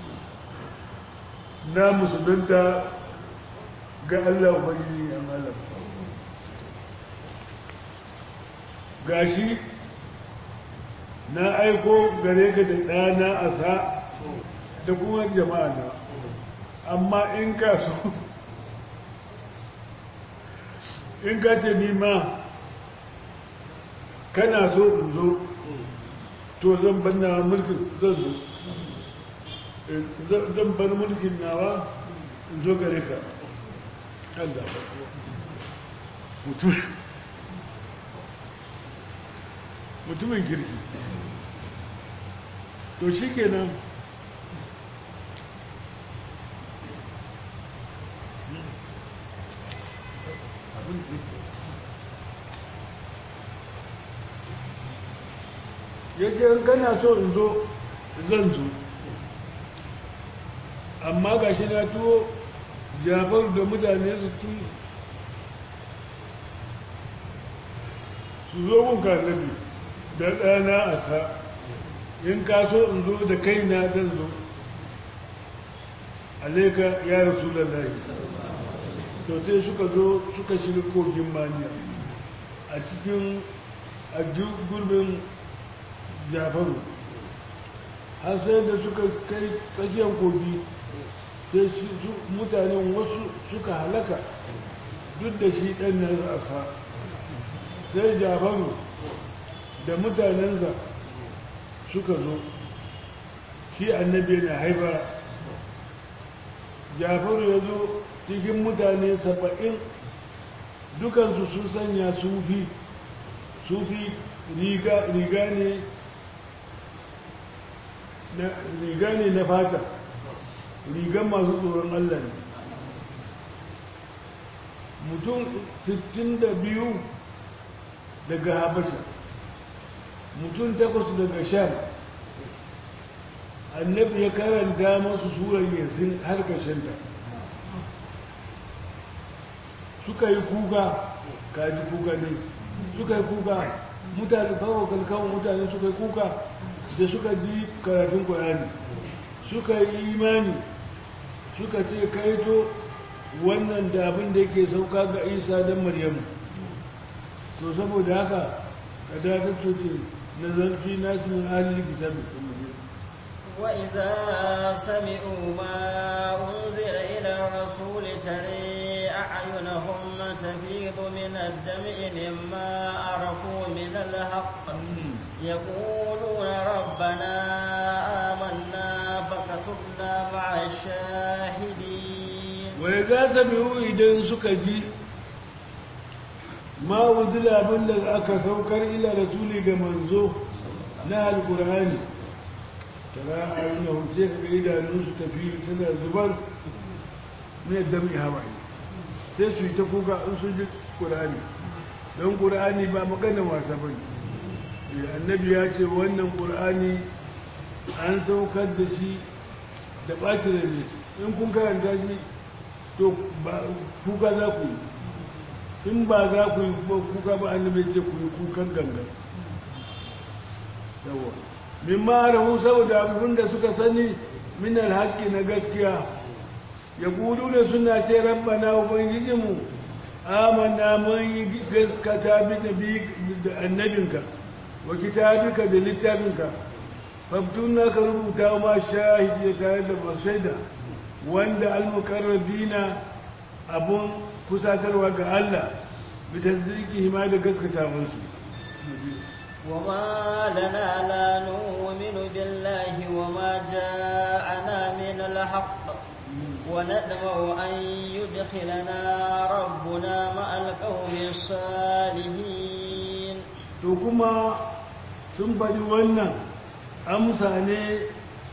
Speaker 1: na musulunta ga Allah ubangiji ya malam gashi na aiko gare ka da ɗana a sa da kuma jama'a na amma in ka so in ka ce ni ma kana so in zo to zan banna mulkin zan zo zan bar mulkin nawa in zo gare ka Allah mutum mutumin kirki to shi kenan yake kana so in zo zan zo amma ga shi na tuwo jafaru da mutane su tu su zo mun kanabi da ɗana a sa in ka so in zo da kaina zan zo alaika ya rasu da layi to sai suka zo suka shiga kogin maniya a cikin a gurbin jafaru har sai da suka kai tsakiyar kogi sai mutanen wasu suka halaka duk da shi ɗan na asa sai jafaru da mutanensa suka zo shi annabi na haifa jafaru ya zo cikin mutane saba'in dukansu sun sanya sufi sufi riga ne riga ne na fata rigan masu tsoron Allah ne mutum 62 daga habasha mutum takwas daga sham annabi ya karanta masu surar yasin har kashenta suka yi kuka kaji kuka ne suka yi kuka mutane fawo kalkawan mutane suka yi kuka da suka ji karatun ƙwararri suka yi imani suka ce kaito wannan da abin da yake sauka ga isa don maryamu to saboda haka ka datar ce na zarfi nasu min ahalin kitabi
Speaker 2: وإذا سمعوا ما أنزل إلى الرسول ترى أعينهم تفيض من الدمع مما عرفوا من الحق يقولون ربنا آمنا فكتبنا مع الشاهدين
Speaker 1: وإذا سمعوا إذن سكجي ما أنزل من أكا سوكر إلى رسولي كمنزو نهى القرآن tara a yi sai ka ga idanunsu tafi suna zubar ne dami hawaye sai su yi ta kuka in sun ji ƙur'ani don ƙur'ani ba magana wasa ba ne annabi ya ce wannan ƙur'ani an saukar da shi da ɓacin ne in kun karanta shi to kuka za ku yi in ba za ku yi kuka ba annabi ce ku yi kukan gangan yawa min ma'arahu saboda abin da suka sani min alhaƙi na gaskiya ya gudu da suna ce rabbana ubangijinmu amanna mun yi gaskata bi da annabinka wa kitabika da littafinka faftuna ka rubuta ma shahidi tare da masaida wanda almukarrabina abun kusatarwa ga Allah bi tasdiqi ma da gaskata musu
Speaker 2: وما لنا لا نؤمن بالله وما جاءنا من الحق وندمع أن يدخلنا ربنا مع القوم الصالحين
Speaker 1: to kuma sun faɗi wannan amsa ne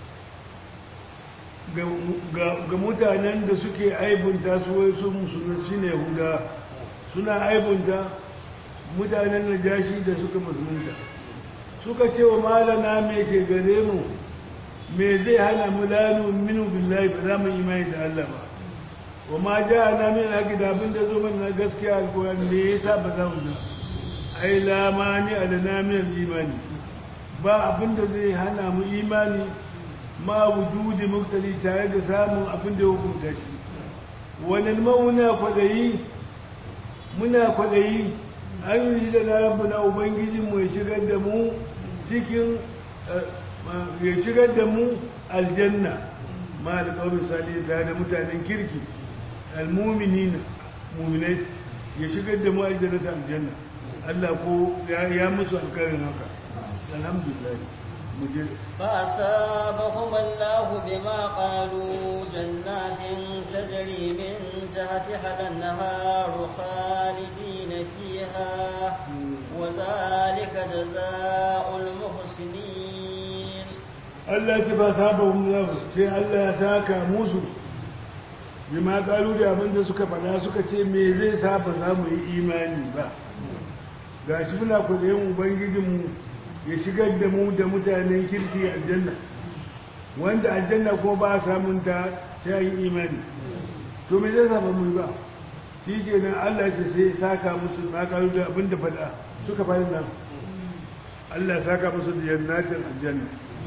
Speaker 1: ga mutanen da suke aibunta su wai su musulunci ne huda suna aibunta mutanen najashi da suka musulunta suka ce wa malana me ke gare mu me zai hana mu lanu minu billahi ba za mu imani da Allah ba wa ma ja na min haƙi da abin da zo mana na gaskiya alƙur'ani me yasa ba za mu da ai lamani alana min imani ba abin da zai hana mu imani ma wujudi muktali tare da samun abin da ya hukunta shi wannan muna kwadayi muna kwadayi an yi da na rabu na ubangijinmu ya shigar da mu cikin ya shigar da mu aljanna ma da kawai misali tare da mutanen kirki almuminina muminai ya shigar da mu aljanna ta aljanna Allah ko ya musu alkarin haka alhamdulillah muje
Speaker 2: فأصابهم الله بما قالوا جنات تجري من تحتها الأنهار خالدين فيها وذلك جزاء المحسنين
Speaker 1: Allah ce ba sabahum lahu sai Allah ya saka musu bima kalu da abin da suka faɗa suka ce me zai sa ba za mu yi imani ba gashi muna kudayen ubangijinmu ya shigar da mu da mutanen kirki aljanna wanda aljanna kuma ba samun ta sai yin imani to me zai saba mu ba shi ke nan Allah ce sai saka musu na karu da abin da faɗa suka faɗi nan Allah saka musu da jannatin aljanna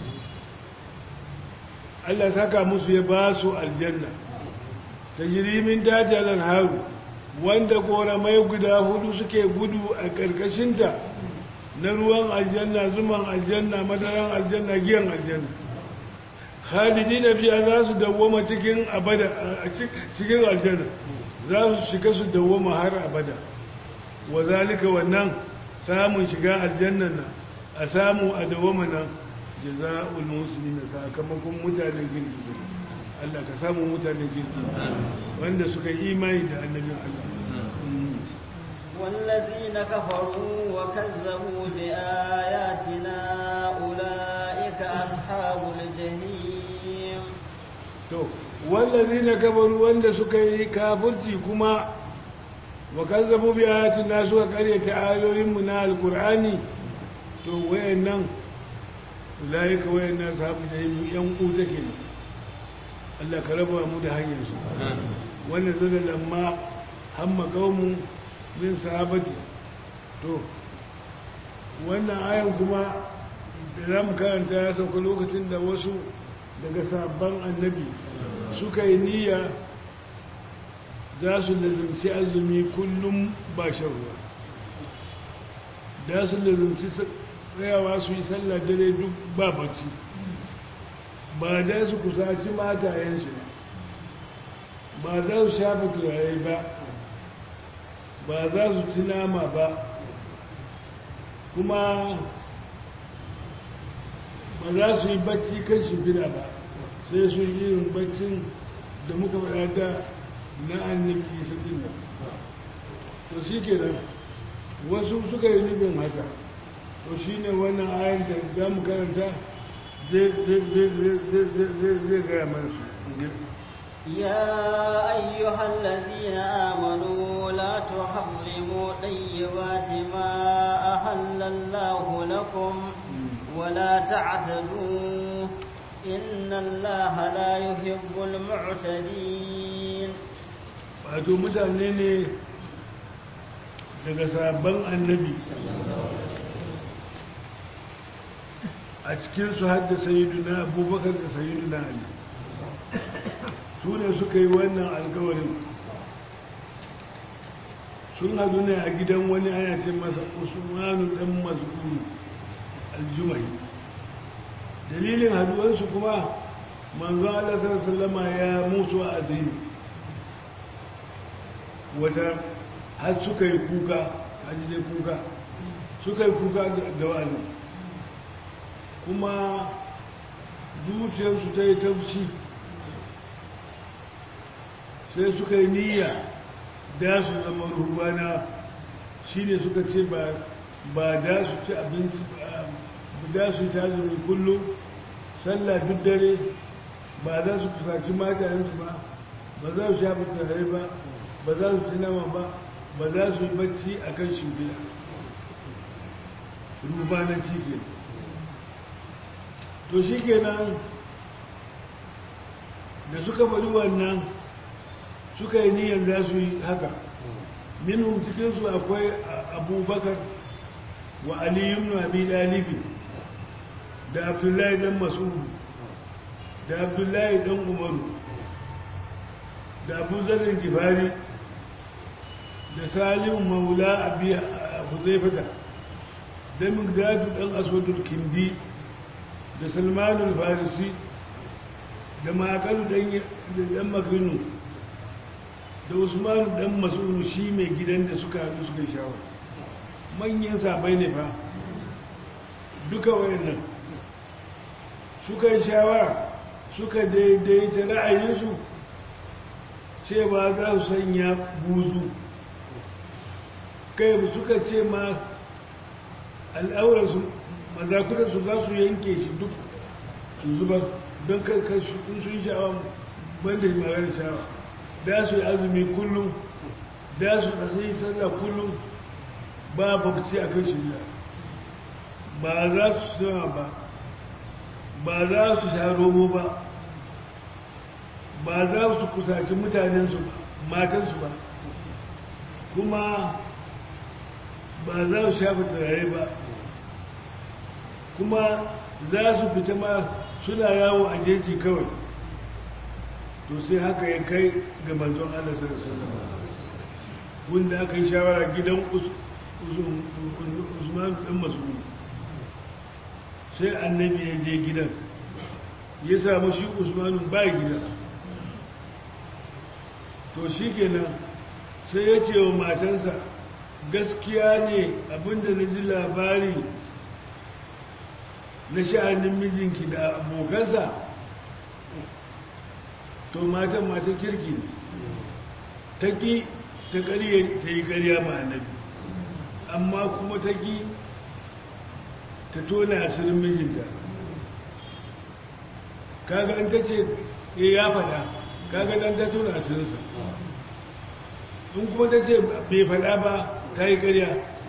Speaker 1: Allah saka musu ya ba su aljanna ta jirimin dajalan haru wanda koramai guda hudu suke gudu a ƙarƙashinta na ruwan aljanna zuman aljanna madaran aljanna giyan aljanna khalidi na fiya za su dawwama cikin abada cikin aljanna za su shiga su dawwama har abada wa zalika wannan samun shiga aljannan nan a samu a dawwama nan jaza'ul muslimin sakamakon mutanen kirki Allah ka samu mutanen kirki wanda suka yi imani da annabin Allah
Speaker 2: والذين كفروا وكذبوا بآياتنا أولئك أصحاب الجحيم
Speaker 1: to wallazina kabaru wanda suka yi kafirci kuma wa kazzabu bi ayatina suka karyata ayoyin mu na alqur'ani to wayannan ulaika wayannan sahabu jahim yan kuta ke Allah ka raba mu da hanyar su wanda zalla lamma hamma qaumun min sahabati to wannan ayan kuma da za mu karanta ya sauka lokacin da wasu daga sabon annabi suka yi niyya za su lazumci azumi kullum ba shan ruwa da su lazumci tsayawa su yi sallah dare duk ba bacci ba da su kusaci matayensu ba za su shafa turare ba ba za su ci nama ba kuma ba za su yi bacci kan shimfiɗa ba sai su yi irin baccin da muka faɗa da na annabi isa ɗin nan to shi ke nan wasu suka yi nufin haka to shi ne wannan ayan da za mu karanta zai gaya mana su
Speaker 2: يا أيها الذين آمنوا لا تحرموا طيبات ما أحل الله لكم ولا تعتدوا إن الله لا يحب المعتدين
Speaker 1: wato mutane ne daga sabon annabi a cikinsu hadda sayiduna abubakar da sayiduna ali su ne suka yi wannan alkawarin sun hadu ne a gidan wani ana ce masa usmanu dan mas'ud aljumai dalilin haduwarsu kuma manzo Allah sallallahu ya mutu a azini wata har suka yi kuka haji dai kuka suka yi kuka da wani kuma zuciyarsu ta yi tauci sai suka yi niyya da su zama ruhubana shi ne suka ce ba da su ci abinci da su ta zumi kullum sallah duk dare ba za su kusaci matayensu ba ba za su shafi tare ba ba za su ci nama ba ba za su yi bacci a kan shimfiya rubanan cike to shi kenan da suka bari wannan suka yi niyan za su yi haka minhum cikinsu akwai abubakar wa aliyun na abi dalibin da abdullahi dan masudu da abdullahi dan umaru da abu zarin gifari da salim maula abi huzaifata da migdadu dan aswadul kindi da salmanul farisi da makalu dan makinu da usmanu dan mas'ulu shi mai gidan da suka haɗu suka yi shawara manyan sabai ne fa duka wayannan suka yi shawara suka daidaita ra'ayinsu cewa za su sanya buzu kai suka ce ma al'aurarsu mazakutarsu za su yanke shi duk su zuba don karkar in sun sha'awa banda magana sha'awa da su yi azumi kullum da su yi sallah kullum ba babci a kan shirya ba za su sama ba ba za su sha romo ba ba za su kusaci mutanensu matansu ba kuma ba za su shafa turare ba kuma za su fita ma suna yawo a jeji kawai to sai haka ya kai ga manzon Allah sallallahu alaihi wanda aka yi shawara gidan Usman dan Mas'ud sai annabi ya je gidan ya samu shi Usmanu ba gida to shikenan sai ya ce wa matansa gaskiya ne abinda na ji labari na sha'anin mijinki da abokansa to matan matan kirki ne ta ƙi ta ƙarya ta yi ƙarya ma annabi amma kuma ta ƙi ta tona asirin mijinta kaga an ta ce ya faɗa kaga dan ta tona asirinsa in kuma ta ce bai faɗa ba ta yi ƙarya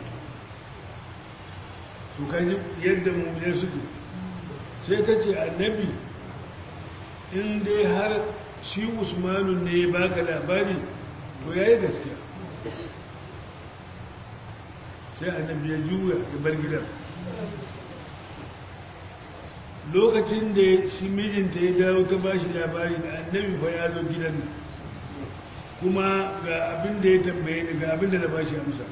Speaker 1: to kaji yadda mummune suke sai ta ce annabi in dai har shi usmanu ne ya baka labari to ya yi gaskiya sai annabi ya juya ya bar gidan lokacin da shi mijinta ya dawo ta ba shi labari da annabi fa ya zo gidan nan kuma ga abin da ya tambaye ni ga abin da na ba shi amsa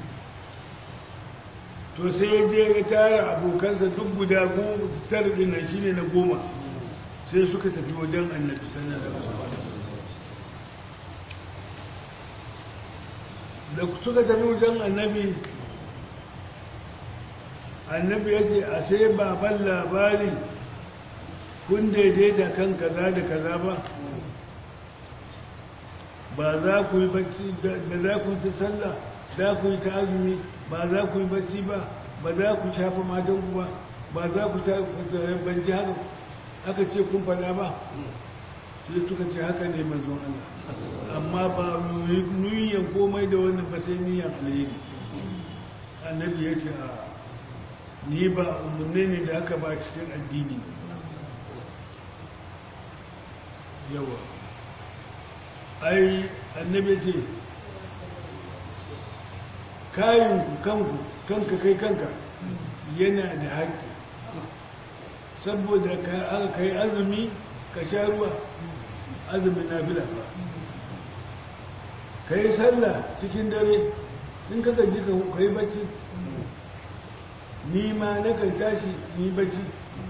Speaker 1: to sai ya je ya tara abokansa duk guda goma tara din nan shine na goma sai suka tafi wajen annabi sallallahu alaihi wasallam da suka tafi wajen annabi annabi ya ce a sai baban labari kun daidaita kan kaza da kaza ba ba za ku yi bacci ba za ku yi sallah za ku yi ta azumi ba za ku yi bacci ba ba za ku shafa matan ku ba ba za ku ta ban ji haka aka ce kun faɗa ba sai suka ce haka ne manzon Allah amma ba nuyin komai da wannan ba sai niyan alheri annabi ya ce a ni ba umarni ne da aka ba cikin addini yawa ai annabi ce kayanku kanku kanka kai kanka yana da haƙƙi saboda aka kai azumi ka sha ruwa azumin na fila ba ka yi sallah cikin dare in ka gaji ka yi bacci ni ma na kan tashi ni bacci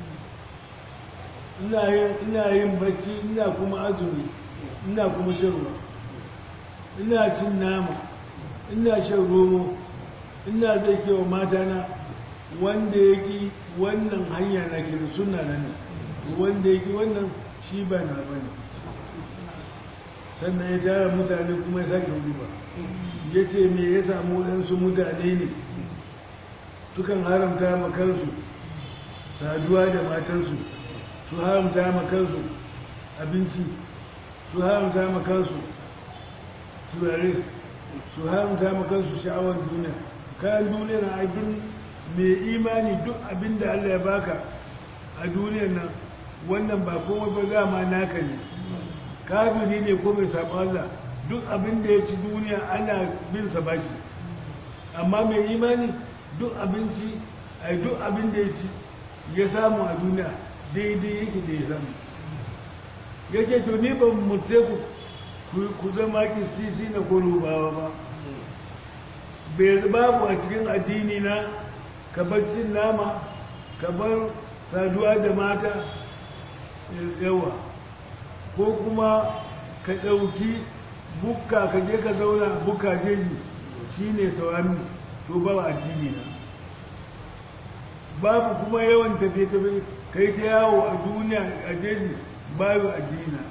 Speaker 1: ina yin bacci ina kuma azumi ina kuma shan ruwa ina cin nama ina shan romo ina zai kewa matana wanda ya ki wannan hanya na kira suna nan ne wanda ya ki wannan shi ba na ba ne sannan ya tara mutane kuma ya sake duba ya ce me ya samu waɗansu mutane ne sukan haramta makarsu saduwa da matansu su haramta makarsu abinci su haramta makarsu turare su haramta makarsu sha'awar duniya kayan duniya na abin mai imani duk abin da allah ya baka a duniyar nan wannan ba komai ba dama naka ne kafiri ne ko mai saɓa Allah duk abin da ya ci duniya ana bin sa bashi amma mai imani duk abinci a duk abin da ya ci ya samu a duniya daidai yake da ya samu ya ce to ni ban mutu ku ku zama sisi na bawa ba bai babu a cikin addini na ka bar cin nama ka bar saduwa da mata yawa ko kuma ka ɗauki bukka ka je ka zauna bukka jeji shi ne sauran to ba addini na babu kuma yawan tafiye-tafiye ka yi ta yawo a duniya a jeji babu addini na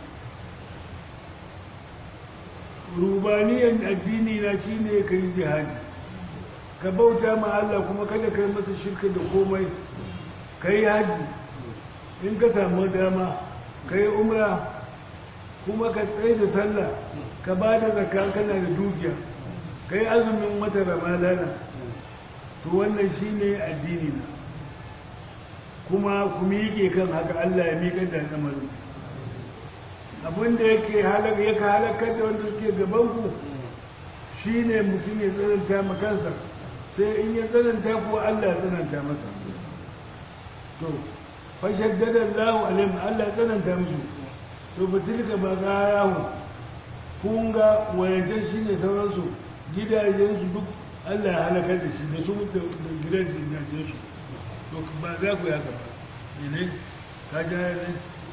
Speaker 1: rubaniyan addini na shi ne ka yi jihadi ka bauta ma Allah kuma kada ka yi masa shirka da komai ka yi haji in ka samu dama ka yi umra kuma ka tsaye da sallah ka ba da zakka kana da dukiya ka yi azumin wata ramadana to wannan shi ne addini na kuma ku miƙe kan haka Allah ya miƙa da al'amarin abinda yake halaka yake halakar da wanda suke gabanku shi ne mutum ya tsananta ma kansa sai in ya tsananta kuwa Allah ya tsananta masa to fashaddada Allah alaihim Allah ya tsananta musu to batilka ba ga yahu kun ga wayancan shi ne sauransu gidajensu duk Allah ya halakar da shi da su da gidajen gidajensu to ba za ku ya gaba ne ka ja ne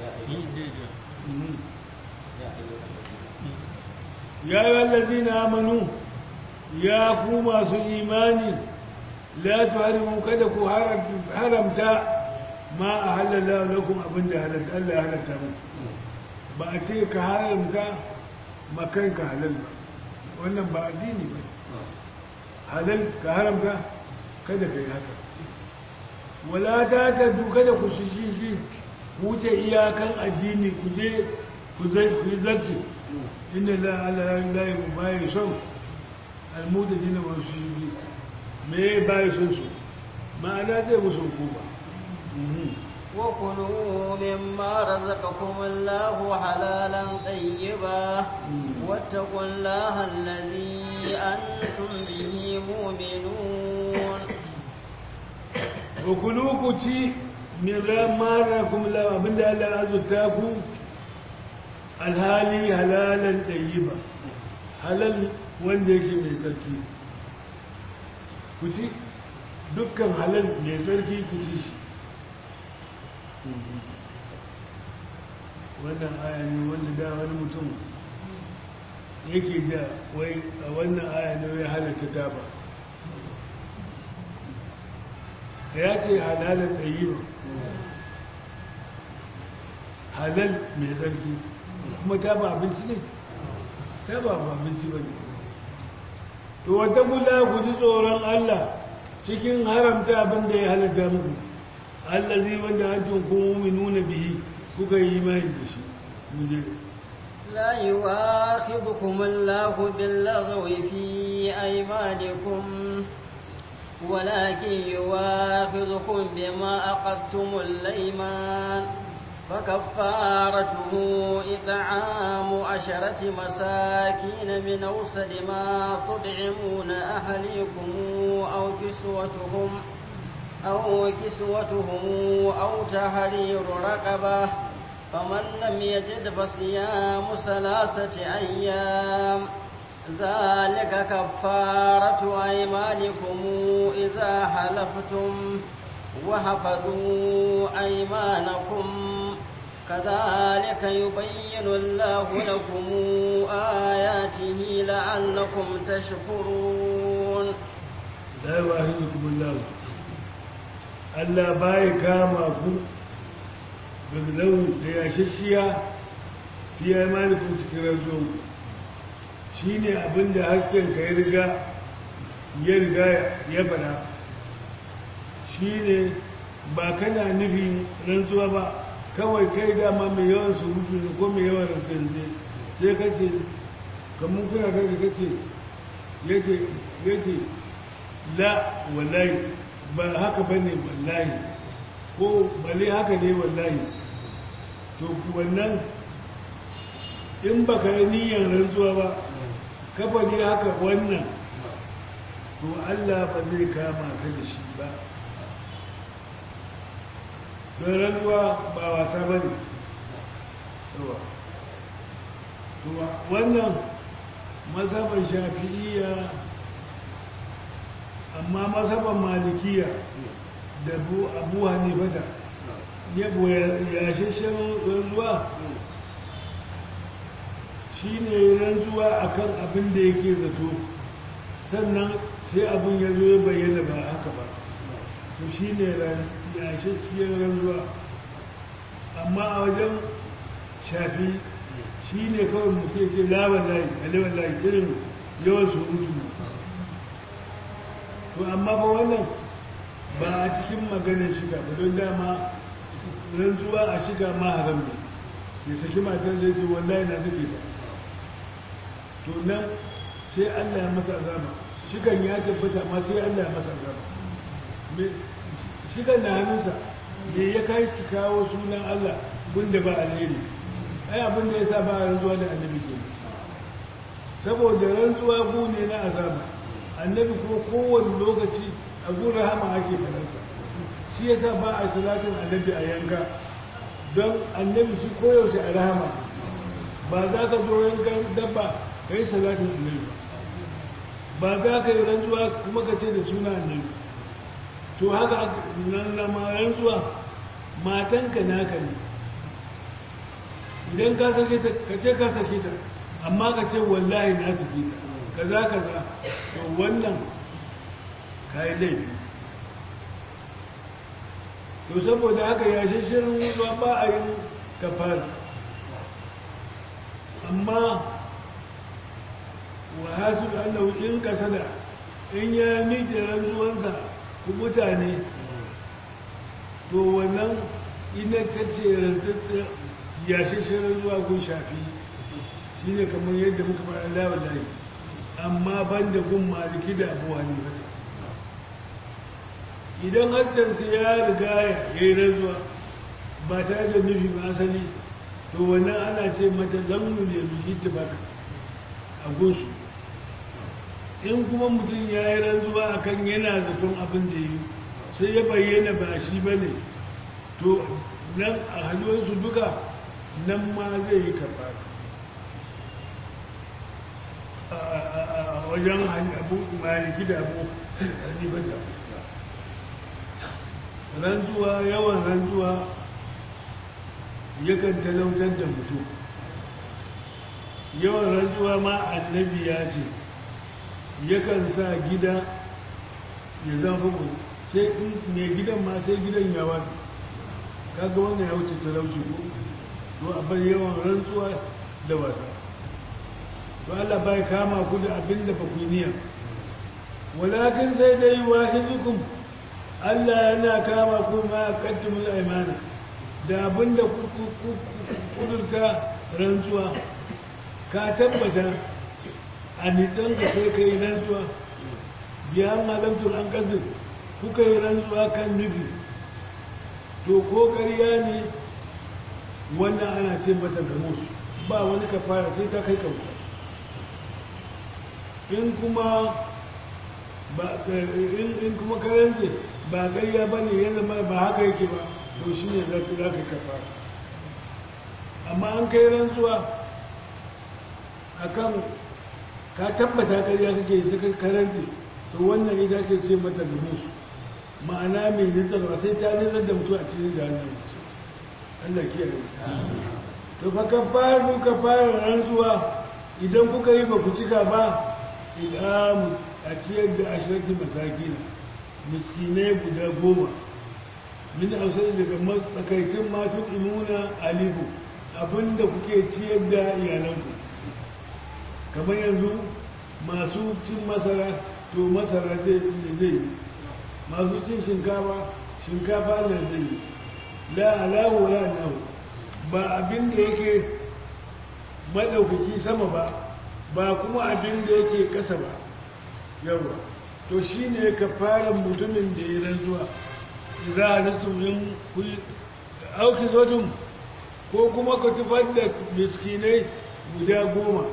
Speaker 1: ya yi wallazi na amanu ya ku masu imani la tuharimu kada ku haramta ma a halalla lakum abin da halatta Allah ya halatta mu ba a ce ka haramta makanka halal ba wannan ba addini ba halal ka haramta kada ka yi haka wala ta ta kada ku shi shi wuce iyakan addini ku je ku yi zarce inda la ala layi bayi son almuda dina wasu shi me bayi son su ma'ana zai musu hukuma
Speaker 2: وكلوا مما رزقكم الله حلالا طيبا واتقوا الله الذي أنتم به مؤمنون
Speaker 1: وكلوا كتي min ramara kuma la abinda Allah ya azurta ku alhali halalan ɗayyiba halal wanda yake mai tsarki ku ci dukkan halal mai tsarki ku ci shi wannan aya ne wanda da wani mutum yake da wai a wannan aya ne wai halatta taba ya ce halalan ɗayyiba halal mai tsarki kuma ta ba abinci ne ta ba abinci ba ne to wata kula ku ji tsoron Allah cikin haramta abin da ya halatta muku Allah zai wanda an kuma nuna bihi kuka yi imani da shi muje
Speaker 2: لا يواخذكم الله باللغو في أيمانكم ولكن يواخذكم بما أقدتم الأيمان فكفارته إطعام عشرة مساكين من أوسط ما تطعمون أهليكم أو كسوتهم أو كسوتهم أو تحرير رقبة فمن لم يجد فصيام ثلاثة أيام ذلك كفارة أيمانكم إذا حلفتم وحفظوا أيمانكم كذلك يبين الله لكم آياته لعلكم تشكرون
Speaker 1: la yuwahidukum Allah Allah bai kama ku biglau da yashashiya fi imanikum cikin razo shine abinda hakkin ka ya riga ya riga ya fada shine ba kana nufin rantsuwa ba kawai kai dama mai yawan surutu ne ko mai yawan rantsanze sai ka ce kamar kuna sarki ka ce ya ce la wallahi ba haka ba ne wallahi ko bale haka ne wallahi to wannan in ba ka yi niyyar rantsuwa ba kafa ne haka wannan to allah ba zai kama ka da shi ba don rantsuwa ba wasa ba ne wannan masaban shafi'iyya amma masaban malikiya da abu hanifata yabo yashashen rantsuwa shi ne rantsuwa akan abin da yake zato sannan sai abin ya zo ya bayyana ba haka ba to shi ne yashashiyar rantsuwa amma a wajen shafi shi ne kawai mutu ya ce laban layi alewan layi irin yawan surutu to amma ba wannan ba a cikin maganin shiga ba don dama rantsuwa a shiga ma haram ne ya saki matar zai ce wallahi na suke ta to nan sai allah ya masa azaba shigan ya tabbata ma sai allah ya masa azaba shigan na hannunsa me ya kai ki kawo sunan allah gunda ba alheri ai abin da ya sa ba rantsuwa da annabi ke saboda rantsuwa gu ne na azaba annabi kuma kowane lokaci a gun rahama ake faransa shi ya sa ba a salatin annabi a yanka don annabi shi koyaushe a rahama ba za ka zo yankan dabba ka yi salatin annabi ba za ka yi rantsuwa kuma ka ce da suna annabi to haka nan na ma rantsuwa matanka naka ne idan ka sake ta ka ce ka sake ta amma ka ce wallahi na sake ta kaza kaza to wannan ka yi laifi to saboda haka ya shirin ruwa ba a yin kafara amma wa hasu allahu in kasada in ya miƙe rantsuwansa ku mutane to wannan ina ta ce rantsatsa ya shirin ruwa gun shafi shi ne kamar yadda muka fara lawan layi amma ban da gun maliki da abuwa ne fata idan hajjansa ya riga ya yi rantsuwa ba tare da nufi ba asali to wannan ana ce mata zamnu ne mai ittifaka a gunsu in kuma mutum ya yi rantsuwa akan yana zaton abin da yi sai ya bayyana ba shi ba ne to nan a halwarsu duka nan ma zai yi karɓa a wajen abu maliki da abu hanifata rantsuwa yawan rantsuwa yakan talautar da mutum yawan rantsuwa ma annabi ya ce yakan sa gida ya zama fuku sai mai gidan ma sai gidan ya wata kaga wannan ya wuce talauci ko to a bar yawan rantsuwa da wasa to Allah bai kama ku da abin da ba ku niyya walakin sai dai wahidukum Allah yana kama ku ma qaddimul aymana da abin da kudurta rantsuwa ka tabbata a nitsan ka sai ka yi rantsuwa biya malamtul an kasir kuka yi rantsuwa kan nufi to ko ƙarya ne wannan ana ce mata gamus ba wani kafara sai ta kai kauta in kuma ba in kuma karance ba ƙarya ba ne ya zama ba haka yake ba to shi ne za ka yi kafara amma an kai rantsuwa a kan ka tabbata ƙarya kake sai ka karance to wannan ita ke ce mata gamus ma'ana mai nitsarwa sai ta nitsar da mutu a cikin jahannama Allah kiyaye to fa kafaru kafaru rantsuwa idan kuka yi ba ku cika ba idamu a ciyar da ashirki masakina miskinai guda goma min hausar daga matsakaicin matun imuna alibu abinda kuke ciyar da iyalanku kamar yanzu masu cin masara to masara zai yi masu cin shinkafa shinkafa da zai yi la alahu la nahu ba abin da yake madaukaki sama ba ba kuma abin da yake kasa ba yawa to shine ka fara mutumin da ya rantsuwa za a nasu yin auki zotun ko kuma ka tufar da miskinai guda goma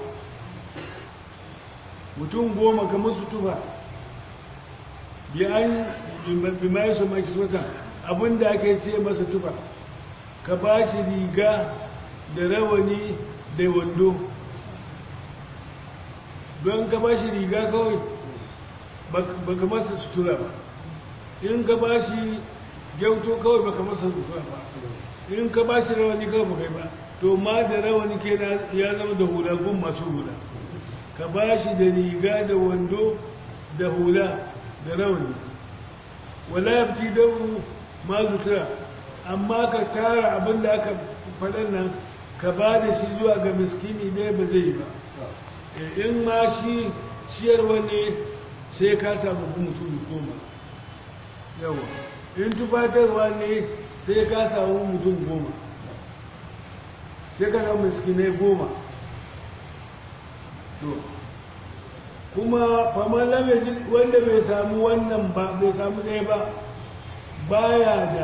Speaker 1: mutum goma ka musu tufa bi an bi mai su maki zotun abinda ake ce masa tufa ka ba shi riga da rawani da wando don ka ba shi riga kawai ba ka masa sutura ba in ka ba shi gyauto kawai ba ka masa sutura ba in ka ba shi rawani kawai ba kai ba to ma da rawani ke ya zama da hula gun masu hula ka ba shi da riga da wando da hula da rawani wala ya fi don ma sutura amma ka tara abin da aka faɗin nan ka ba da shi zuwa ga miskini ne ba zai yi ba in ma shi ciyarwa ne sai ka samu mutum goma yawa in tufatarwa ne sai ka samu mutum goma sai ka samu miskinai goma kuma famar lamajin wanda bai samu wannan ba bai samu ɗaya ba baya da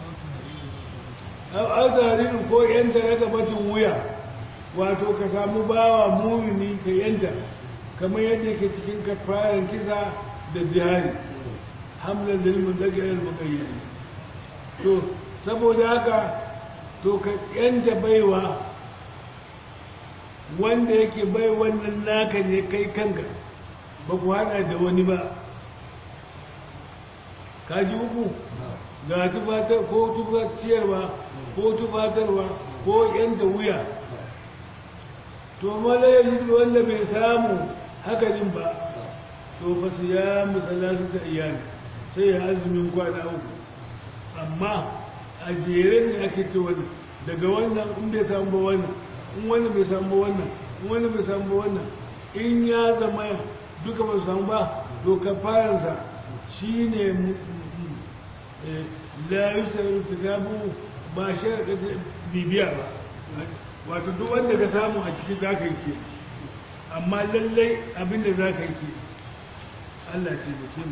Speaker 1: azarin ko yanta na gabatin wuya wato ka samu bawa mumini ka yanta kamar yadda ke cikin kafaran kisa da zihari hamlan da limin daga yan mukayyari to saboda haka to ka yanta baiwa wanda yake bai wannan naka ne kai kanka ba ku hada da wani ba ka ji uku ga tufatar ko tufatiyarwa ko tufatarwa ko yanta wuya to mala ya wanda bai samu hakanin ba to ba su ya musalatu ta iyali sai ya azumin kwana uku amma a jere ne ake ce wani daga wannan in bai samu ba wannan in wani bai samu ba wannan in wani bai samu ba wannan in ya zama duka ba su samu ba to kafaransa shi ne la yushtaru kitabu ba sharaɗa bibiya ba wato duk wanda ka samu a cikin za ka yi ke amma lallai abinda za ka yi ke Allah ce mutum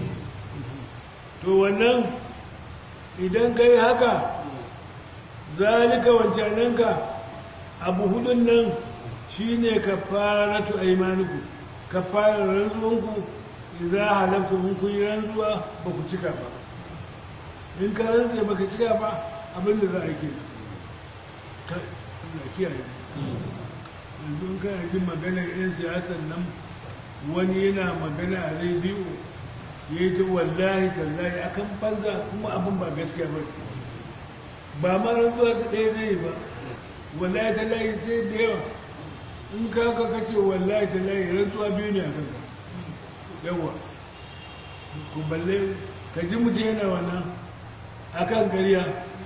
Speaker 1: to wannan idan ka yi haka zalika wancananka abu hudun nan shi ne ka fara tu aimaniku ka fara rantsuwanku idan halafta in kun yi rantsuwa ba ku cika ba in ka rantse ba ka cika ba abinda za a yi ke Allah kiyaye yanzu in kana jin maganar 'yan siyasar nan wani yana magana a rediyo ya yi ta wallahi tallahi akan banza kuma abin ba gaskiya ba ba ma rantsuwa ta ɗaya zai ba wallahi tallahi sai da yawa in ka ka kace wallahi tallahi rantsuwa biyu ne a kanka yawa ku balle ka ji mutum yana wannan akan ƙarya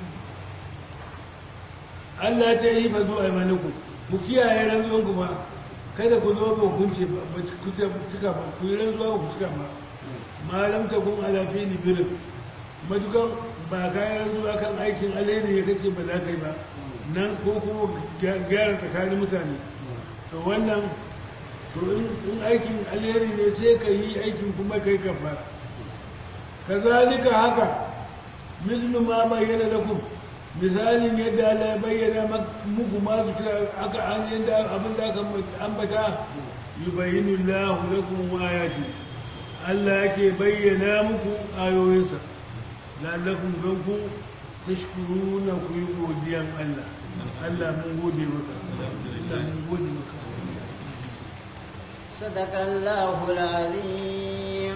Speaker 1: Allah ta yi fa zuwa imaniku ku kiyaye rantsuwan ku ba kada ku zo ba hukunci ba ku cika ba ku yi rantsuwa ba ku cika ba malam ta kun alafi ni birin matukan ba ka yi rantsuwa kan aikin alheri ya kace ba za ka yi ba nan ko kuma gyara tsakanin mutane to wannan to in aikin alheri ne sai ka yi aikin kuma kai kafara kazalika haka mislu ma bayyana lakum misalin yadda Allah ya bayyana muku ma zikira aka an yadda abin da aka ambata yubayyinu Allahu lakum ayati Allah yake bayyana muku ayoyinsa la'allakum don ku tashkuruna ku yi godiyan Allah Allah mun gode maka Allah mun gode maka
Speaker 2: صدق الله العظيم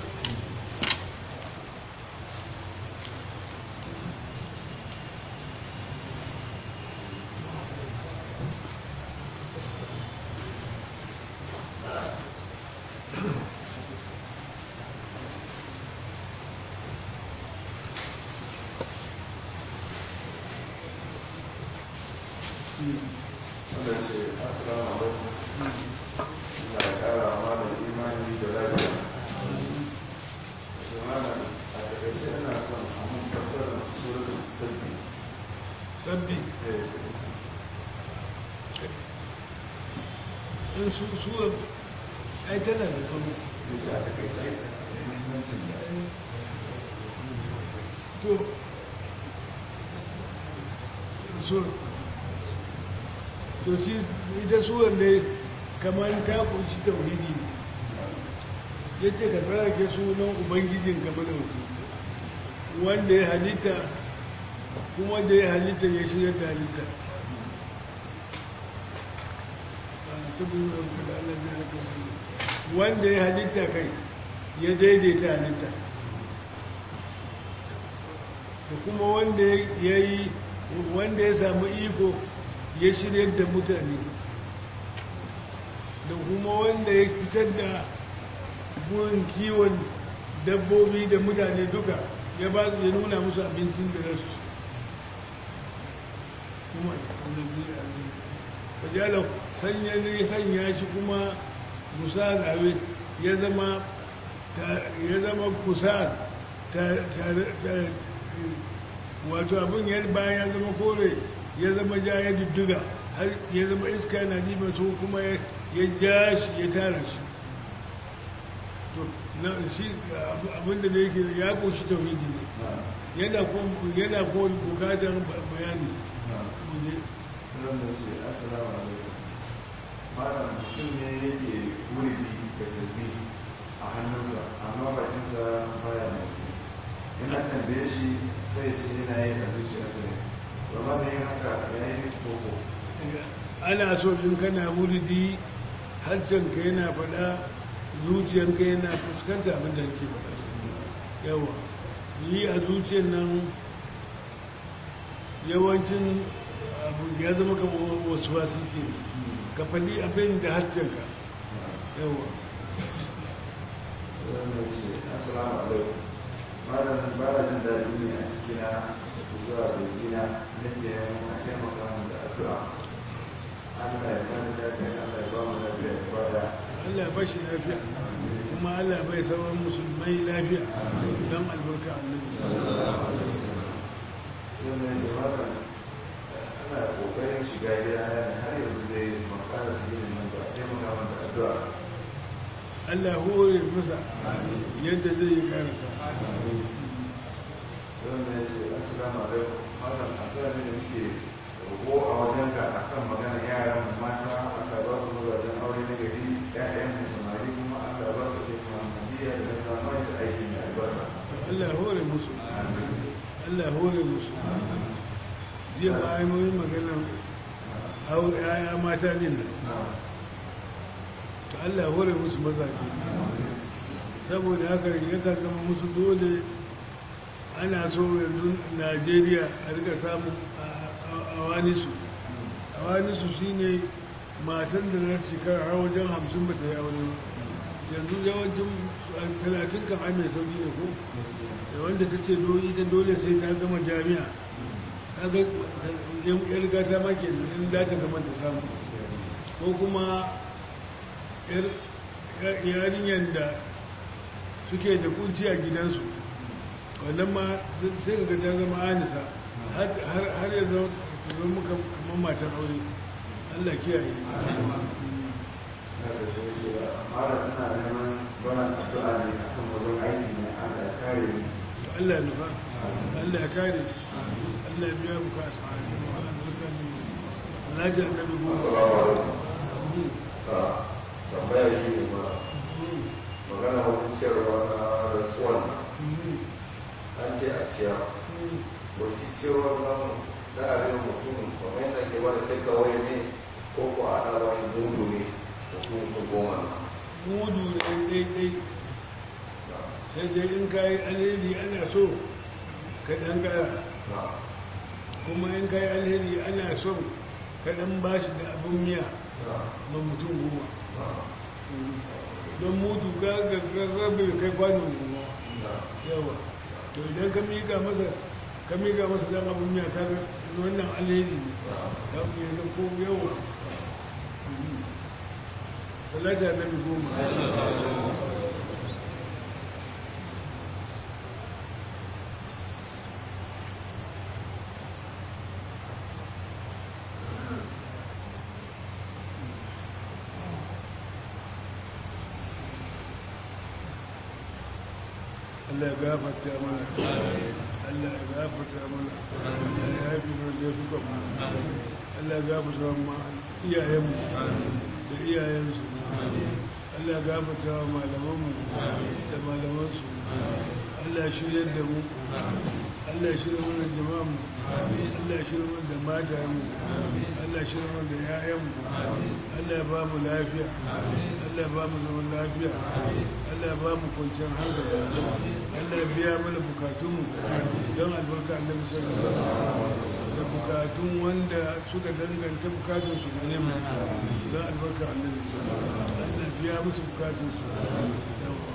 Speaker 3: wanda ce assalamu alaikum ina da kara mana imani da lafiya su mana a takaice ina son a mun fassara suratul sabbi
Speaker 1: sabbi
Speaker 3: da ya sabbi
Speaker 1: in su su ai tana da kamo
Speaker 3: ya ce a takaice muhimmancin da
Speaker 1: to so to shi ita suwan da kamar ta kunshi tauhidi ne ya ce ka tsarake sunan ubangijin ka madauki wanda ya halitta kuma da ya halitta ya shirya da halitta wanda ya halitta kai ya daidaita halitta da kuma wanda ya yi wanda ya samu iko ya shirya da mutane da kuma wanda ya fitar da burin kiwon dabbobi da mutane duka ya ba ya nuna musu abincin da zasu kuma fajalar sanya ne sanya shi kuma musa gawe ya zama ya zama kusa wato abin ya bayan ya zama kore ya zama ja ya dudduga har ya zama iska na nima so kuma ya ja shi ya tara shi to na shi abinda da yake ya koshi tauhidi ne yana ko yana ko bukatar bayani ne
Speaker 3: sanar da ce assalamu alaikum malam mutum ne yake wuridi da jirgi a hannunsa amma bakinsa baya motsi yana tambaye shi sai ce yana yi a zuciyarsa ne ba ma yin haka ya yi koko
Speaker 1: ana so in kana wuridi harshenka yana faɗa zuciyanka yana fuskanta abin da ke faɗa yawa yi a zuciyar nan yawancin abu ya zama kama wasu wasu ke ka faɗi abin da harshenka yawa
Speaker 3: sai mai ce assalamu alaikum malam ba na jin daɗi ne a cikina zuwa bejina nake yin a taimaka min da addu'a Allah ya bani lafiya Allah ya ba mu lafiya ya bada
Speaker 1: Allah ya bashi lafiya kuma Allah bai sauran musulmai lafiya don albarka annabi
Speaker 3: sai mai ce malam ana kokarin shiga gida na ne har yanzu dai makara su yi nan ba taimaka min da addu'a
Speaker 1: Allah ya hore masa yadda zai yi karasa
Speaker 3: sai mai ce assalamu alaikum malam addu'a ne da muke roƙo a wajenka akan magana yaran mata Allah ba su mazajen aure na gari ƴaƴan mu samari kuma Allah ba su kai muhammadiyya da zamani da aikin da albarka
Speaker 1: Allah ya hore musu Allah ya hore musu jiya ba a yi mun magana hau yaya mata din nan to Allah ya hore musu mazaje saboda haka yakan zama musu dole ana so yanzu Najeriya a rika samun awanisu awanisu shine matan da na shekara har wajen hamsin ba ta yi aure ba yanzu yawancin talatin kan ai mai sauki ne ko da wanda ta ce ita dole sai ta gama jami'a ta ga yar gasa ma ke in za ta gama ta samu ko kuma yarinyar da suke da kunci a gidansu wannan ma sai ga ta zama anisa har ya zama ta zama kamar matan aure allah kiyaye
Speaker 3: sai da shi ce malam ina neman baran addu'a ne akan wajen aiki ne Allah ya kare ni
Speaker 1: Allah ya nufa Allah ya kare Allah biya bukata Alhaji annabi goma
Speaker 4: assalamu alaikum a tambaya shi ne ma magana wasu ciyarwa na rasuwan an ce a ciyar wasu ciyarwa nan na abin mutum kamar yadda ke bada takeaway ne ko ko ana ba shi mudu ne wasu mutum goma na
Speaker 1: mudu ne daidai sai dai in ka yi alheri ana so ka ɗan ƙara
Speaker 4: na
Speaker 1: kuma in ka yi alheri ana so ka ɗan ba shi da abin miya
Speaker 4: na
Speaker 1: ma mutum goma
Speaker 4: na
Speaker 1: don mudu ga gaggaga bai kai kwanon goma
Speaker 4: na
Speaker 1: yawa to idan ka miƙa masa ka miƙa masa dan abin miya ka ga wannan alheri ne ka ku yanzu ko yawa talata na bi goma Allah ya gafarta mana Allah ya gafarta mana Allah ya haifi mana da fi kwamma Allah ya gafarta ma iyayenmu da iyayensu Allah ya gafarta wa malamanmu da malamansu Allah ya shirya da mu Allah ya shirya mana jama'anmu Allah ya shirya mana da matayenmu Allah ya shirya mana da 'ya'yanmu Allah ya ba mu lafiya Allah ya ba mu zaman lafiya Allah ya ba mu kwanciyar hankali Allah ya biya mana bukatunmu don albarka annabi sallallahu alaihi wasallam da bukatun wanda suka danganta bukatunsu gare mu don albarka annabi Allah ya biya musu bukatunsu yawa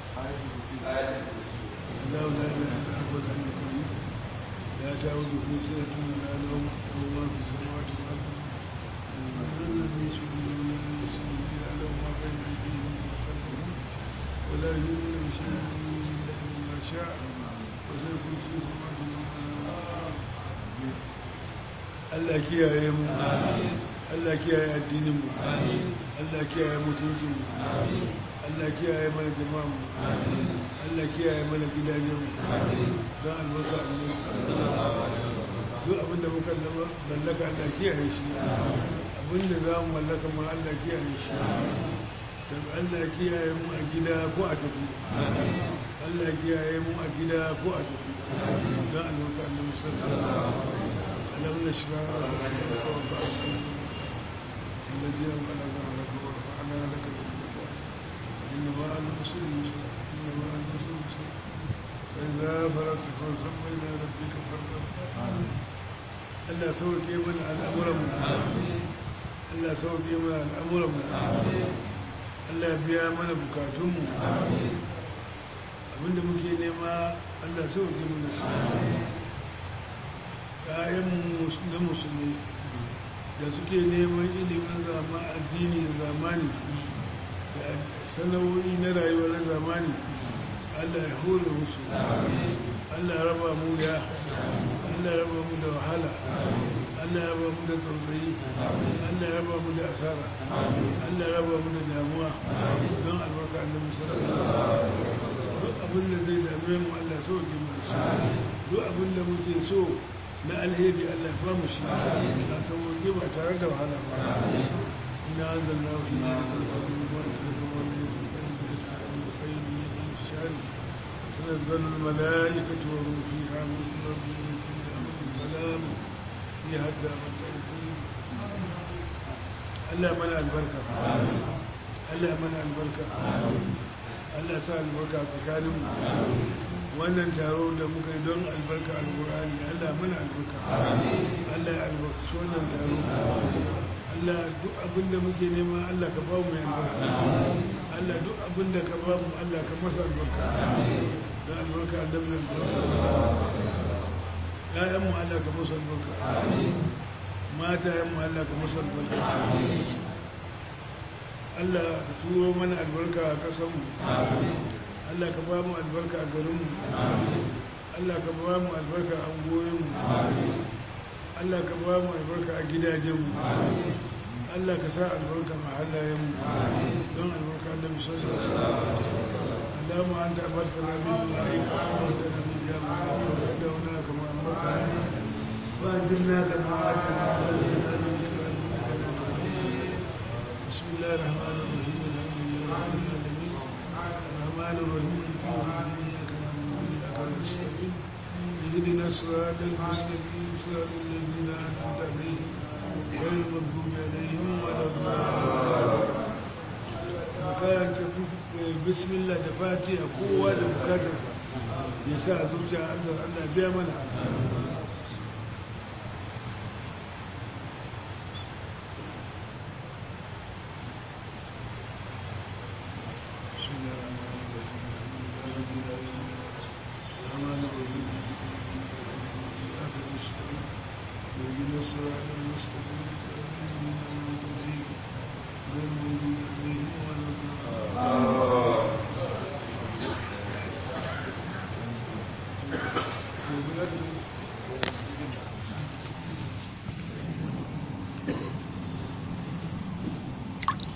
Speaker 1: الله لا اله الا هو الحي القيوم لا تعوده سنه ولا نوم له ما في السماوات والارض من الذي يشفع من يسمع الا له ما بين ايديهم وما خلفهم ولا يؤمن بشيء الا بما شاء وسيكون في سماوات والارض Allah kiyaye mu Allah kiyaye addinin mu Allah kiyaye mutuncin mu Allah kiyaye mana jama'a mu Allah kiyaye mana gidajen mu don albarka annabi duk abin da muka zama mallaka Allah kiyaye shi abin da za mu mallaka ma Allah kiyaye shi don Allah kiyaye mu a gida ko a tafi Allah kiyaye mu a gida ko a tafi don albarka annabi sallallahu alaihi wasallam ألم نشرح لك وضعنا الذي أنقل ظهرك ورفعنا لك ذكرك إن مع العسر يسرا إن مع العسر يسرا فإذا فرغت فانصب إلى ربك فارغب Allah sauke mana al'amuranmu Allah sauke mana al'amuranmu Allah biya mana bukatunmu abinda muke nema Allah sauke mana ‘ya'yanmu na musulmi da suke neman ilimin zama addini da zamani da sana'o'i na rayuwa na zamani Allah ya hore musu Allah ya raba mu ya Allah ya raba mu da wahala Allah ya raba mu da tsautsayi Allah ya raba mu da asara Allah ya raba mu da damuwa don albarka annabi sallallahu alaihi wasallam duk abin da zai dame mu Allah sauke mu duk abin da muke so na alheri Allah ya bamu shi a sauƙi ba tare da wahala ba ina an zanna wa ina da sarkari ba ta da kuma wani yin sarkari da ya sarkari da sai ne ya yi shari suna zanen mala'ika ta wani fi hamun rabbi ne fi amin salamu ya hadda mata ikon Allah ya mana albarka Allah ya mana albarka Allah ya sa albarka tsakaninmu wannan taro da muka yi don albarka alkur'ani allah mana albarka allah ya albarkaci wannan taro allah duk abin da muke nema allah ka ba mu albarka allah duk abin da ka ba mu allah ka masa albarka don albarka annabi nan ya'yan mu allah ka masa albarka mata yan mu allah ka masa albarka allah ka turo mana albarka a ƙasarmu Allah ka ba mu albarka a garinmu Allah ka ba mu albarka a goyinmu Allah ka ba mu albarka a gidajenmu Allah ka sa albarka a halayenmu don albarka da misalin Allah اللهم انت امرتنا بدعائك وامرتنا بجامعك ودعونا كما امرتنا وانزلنا كما وعدتنا بسم الله الرحمن الرحيم الحمد لله رب العالمين الرحمن الرحيم مالك يوم الدين اياك نعبد واياك نستعين اهدنا الصراط المستقيم صراط الذين انعمت عليهم غير المغضوب عليهم ولا الضالين karanta bismillah da fatiha kowa da bukatarsa ya sa a zuciya Allah Allah biya mana الرحمن الرحيم